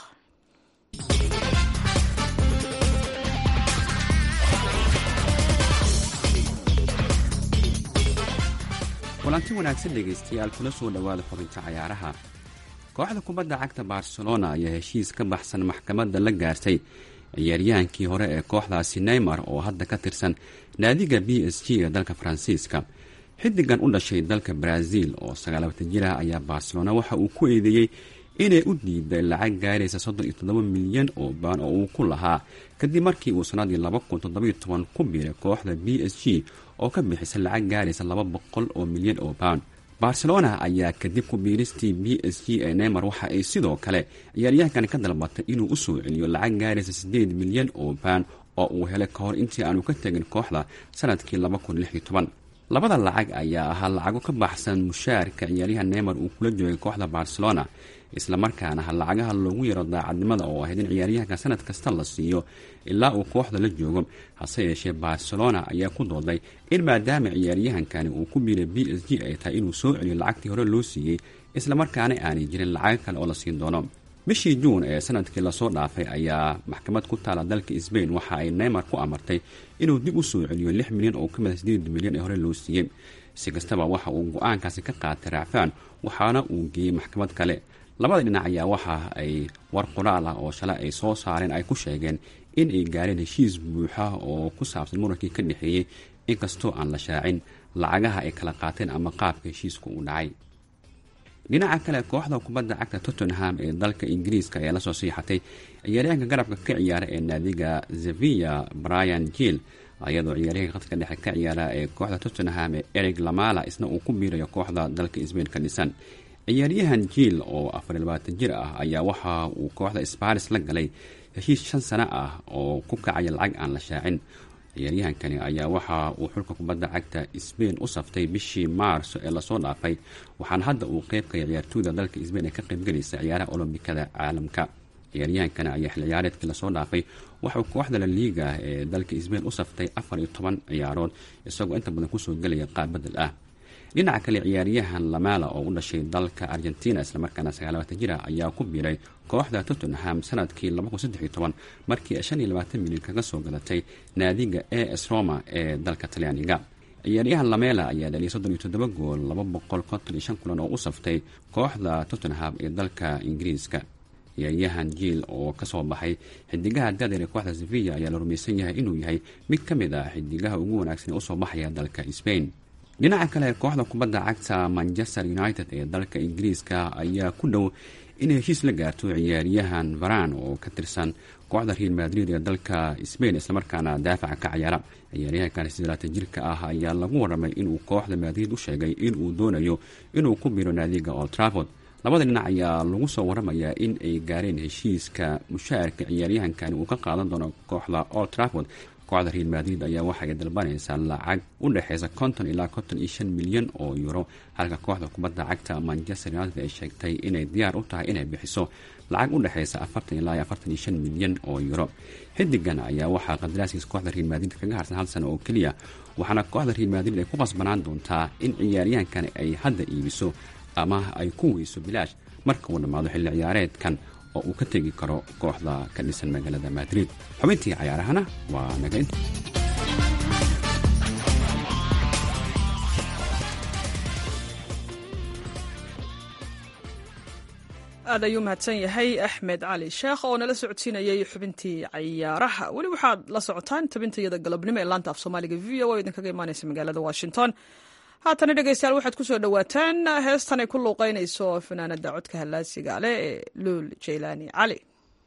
kulanti wanaagsan dhegaystayaal kula soo dhowaada xubinta cayaaraha kooxda kubadda cagta barcelona ayaa heshiis ka baxsan maxkamadda la gaartay ciyaaryahankii hore ee kooxdaasi neymar oo hadda ka tirsan naadiga b s g ee dalka faransiiska xidigan u dhashay dalka brazil oo sagaalabatan jir ah ayaa barcelona waxa uu ku eedeeyey inay u diiday lacag gaaraysa soddon iyo toddoba milyan oo baan oo uu ku lahaa kadib markii uu sanadii laba kun toddobiyo toban ku biiray kooxda b s g oo ka bixisa lacag gaaraysa laba boqol oo milyan oo baan barcelona ayaa kadib ku biiristii b s g ee neymar waxa ay sidoo kale ciyaaryahankan ka dalbatay inuu u soo celiyo lacag gaaraysa siddeed milyan oo baan oo uu helay ka hor intii aanu ka tegin kooxda sanadkii laba kun lix iyo toban labada lacag ayaa ahaa lacago ka baxsan mushaarka ciyaaryahan neymar uu kula joogay kooxda barcelona islamarkaana ha lacagaha loogu yaro daacadnimada oo ahayd in ciyaaryahanka sanad kasta la siiyo ilaa uu kooxda la joogo hase yeeshee barcelona ayaa ku dooday in maadaama ciyaaryahankani uu ku biiray b s g ay tahay inuu soo celiyo lacagtii hore loo siiyey islamarkaana aanay jirin lacago kale oo la siin doono bishii juun ee sanadkii lasoo dhaafay ayaa maxkamad ku taala dalka sbain waxa ay neymar ku amartay inuu dib u soo celiyo lix milyan oo ka mida sideed milyan ee hore loo siiyey si kastaba waxa uu go-aankaasi ka qaatay raacfaan waxaana uu geeyey maxkamad kale labada dhinac ayaa waxa ay war qoraal ah oo shalay ay soo saareen ay ku sheegeen in ay gaareen heshiis buuxa oo ku saabsan murankii ka dhexeeyey inkastoo aan la shaacin lacagaha ay kala qaateen ama qaabka heshiiska uu dhacay dhinaca kale kooxda kubadda cagta tottenham ee dalka ingiriiska ayaa lasoo siixatay ciyaaryahanka garabka ka ciyaara ee naadiga sevilla brian jill iyadoo ciyaaryahanka khadka dhexe ka ciyaara ee kooxda tottenham ee eric lamala isna uu ku biirayo kooxda dalka sbain ka dhisan ciyaaryahan jiil oo afar labaatan jir ah ayaa waxa uu kooxda sparis la galay heshiis shan sano ah oo ku kacaya lacag aan la shaacin ciyaaryahankani ayaa waxa uu xulka kubadda cagta sbain u saftay bishii maarso ee lasoo dhaafay waxaana hadda uu qeybkaya ciyaartooyda dalka sbain ee ka qaybgelaysa ciyaaraha olombikada caalamka ciyaaryahankani ayaa xil ciyaareedkii lasoo dhaafay waxauu kooxda la liiga ee dalka sbain u saftay afar iyo toban ciyaarood isagoo inta badan kusoo gelaya qaab bedel ah dhinaca kale ciyaaryahan lamala oo u dhashay dalka argentina islamarkaana sagaalabatan jir ah ayaa ku biiray kooxda tottenham sanadkii markii shan iyo labaatan milyan kaga soo gadatay naadiga a s roma ee dalka talyaaniga ciyaaryahan lamela ayaa dhaliyay soddon iyo toddoba gool laba boqol konton iyo shan kulan oo u saftay kooxda tottenham ee dalka ingiriiska ciyaaryahan jiil oo kasoo baxay xidigaha dadeer ee kooxda sevilla ayaa la rumaysan yahay inuu yahay mid ka mid ah xidigaha ugu wanaagsan ee usoo baxaya dalka spain dhinaca kale kooxda kubadda cagta manchester united ee dalka ingiriiska ayaa ku dhow inay heshiis la gaarto ciyaaryahan varan oo ka tirsan kooxda real madrid ee dalka sbain islamarkaana daafaca ka ciyaara ciyaaryahankan sideelaatan jirka ah ayaa lagu waramay inuu kooxda madrid u sheegay inuu doonayo inuu ku biro naadiga old trafford labada dhinac ayaa lagu soo waramayaa in ay gaareen heshiiska mushaarka ciyaaryahankani uu ka qaadan doono kooxda old trafford kooxda real madrid ayaa waxay dalbanaysaa lacag u dhexeysa konton ilaa konton iyo shan milyan oo euro halka kooxda kubadda cagta manchester united ay sheegtay inay diyaar u tahay inay bixiso lacag u dhexeysa afartan ilaa afartan iyo shan milyan oo euro xidigan ayaa waxaa qadaraaskiisa kooxda real madrid kaga harsan hal sano oo keliya waxaana kooxda real madrid ay ku qasbanaan doontaa in ciyaaryahankani ay hadda iibiso ama ay ku weyso bilaash marka uu dhammaado xilli ciyaareedkan oo uu ka tegi karo kooxda ka dhisan magaalada madrid xubintii cayaarahana waa naga inta aad ayuu mahadsan yahay axmed cali sheekh oo nala socodsiinayay xubintii cayaaraha weli waxaad la socotaan tabintayada galabnimo ee laanta af soomaaliga v o idinkaga imaaneysa magaalada washington haatana dhegeystayaal waxaad ku soo dhowaataan heestan ay ku luuqeynayso fanaanada codka hallaasiga leh ee luul jaylaani cali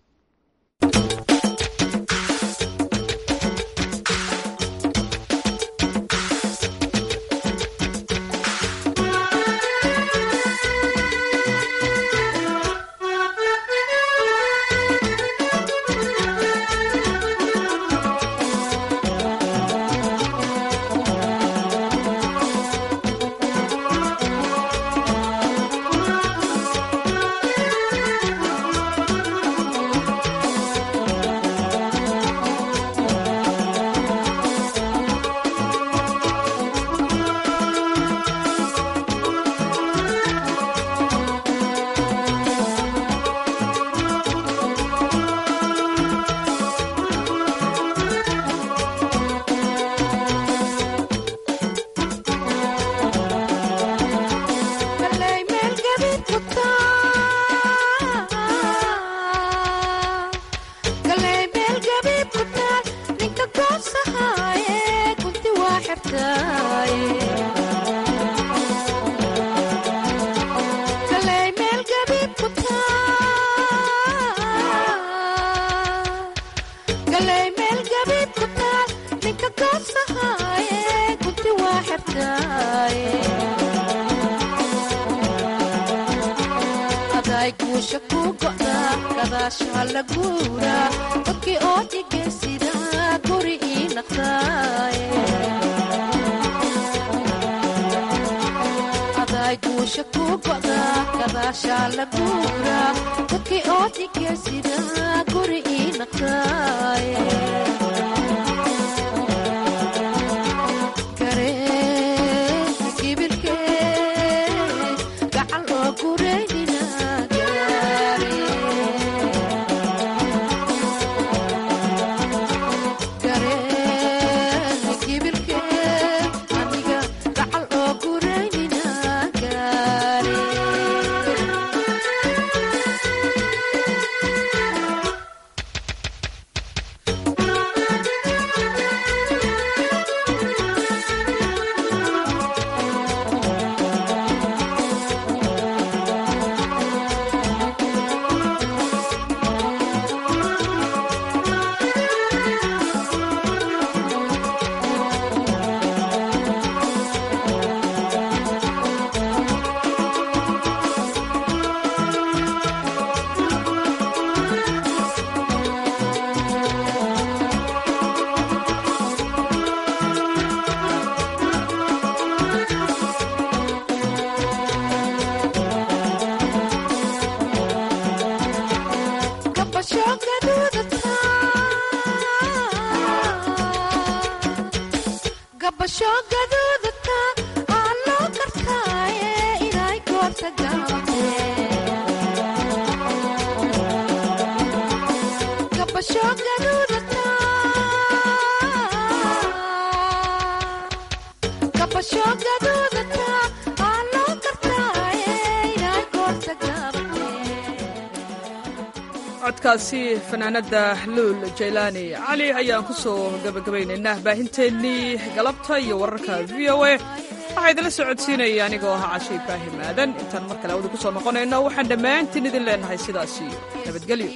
codkaasi fanaanada luul jaylaani cali ayaan ku soo gabagabaynaynaa baahinteennii galabta iyo wararka v o a waxaa idinla socodsiinaya anigoo ahaa cashe ibraahim aadan intaan mar kale awda ku soo noqonayno waxaan dhammaantiin idin leenahay sidaas iyo nabadgelyo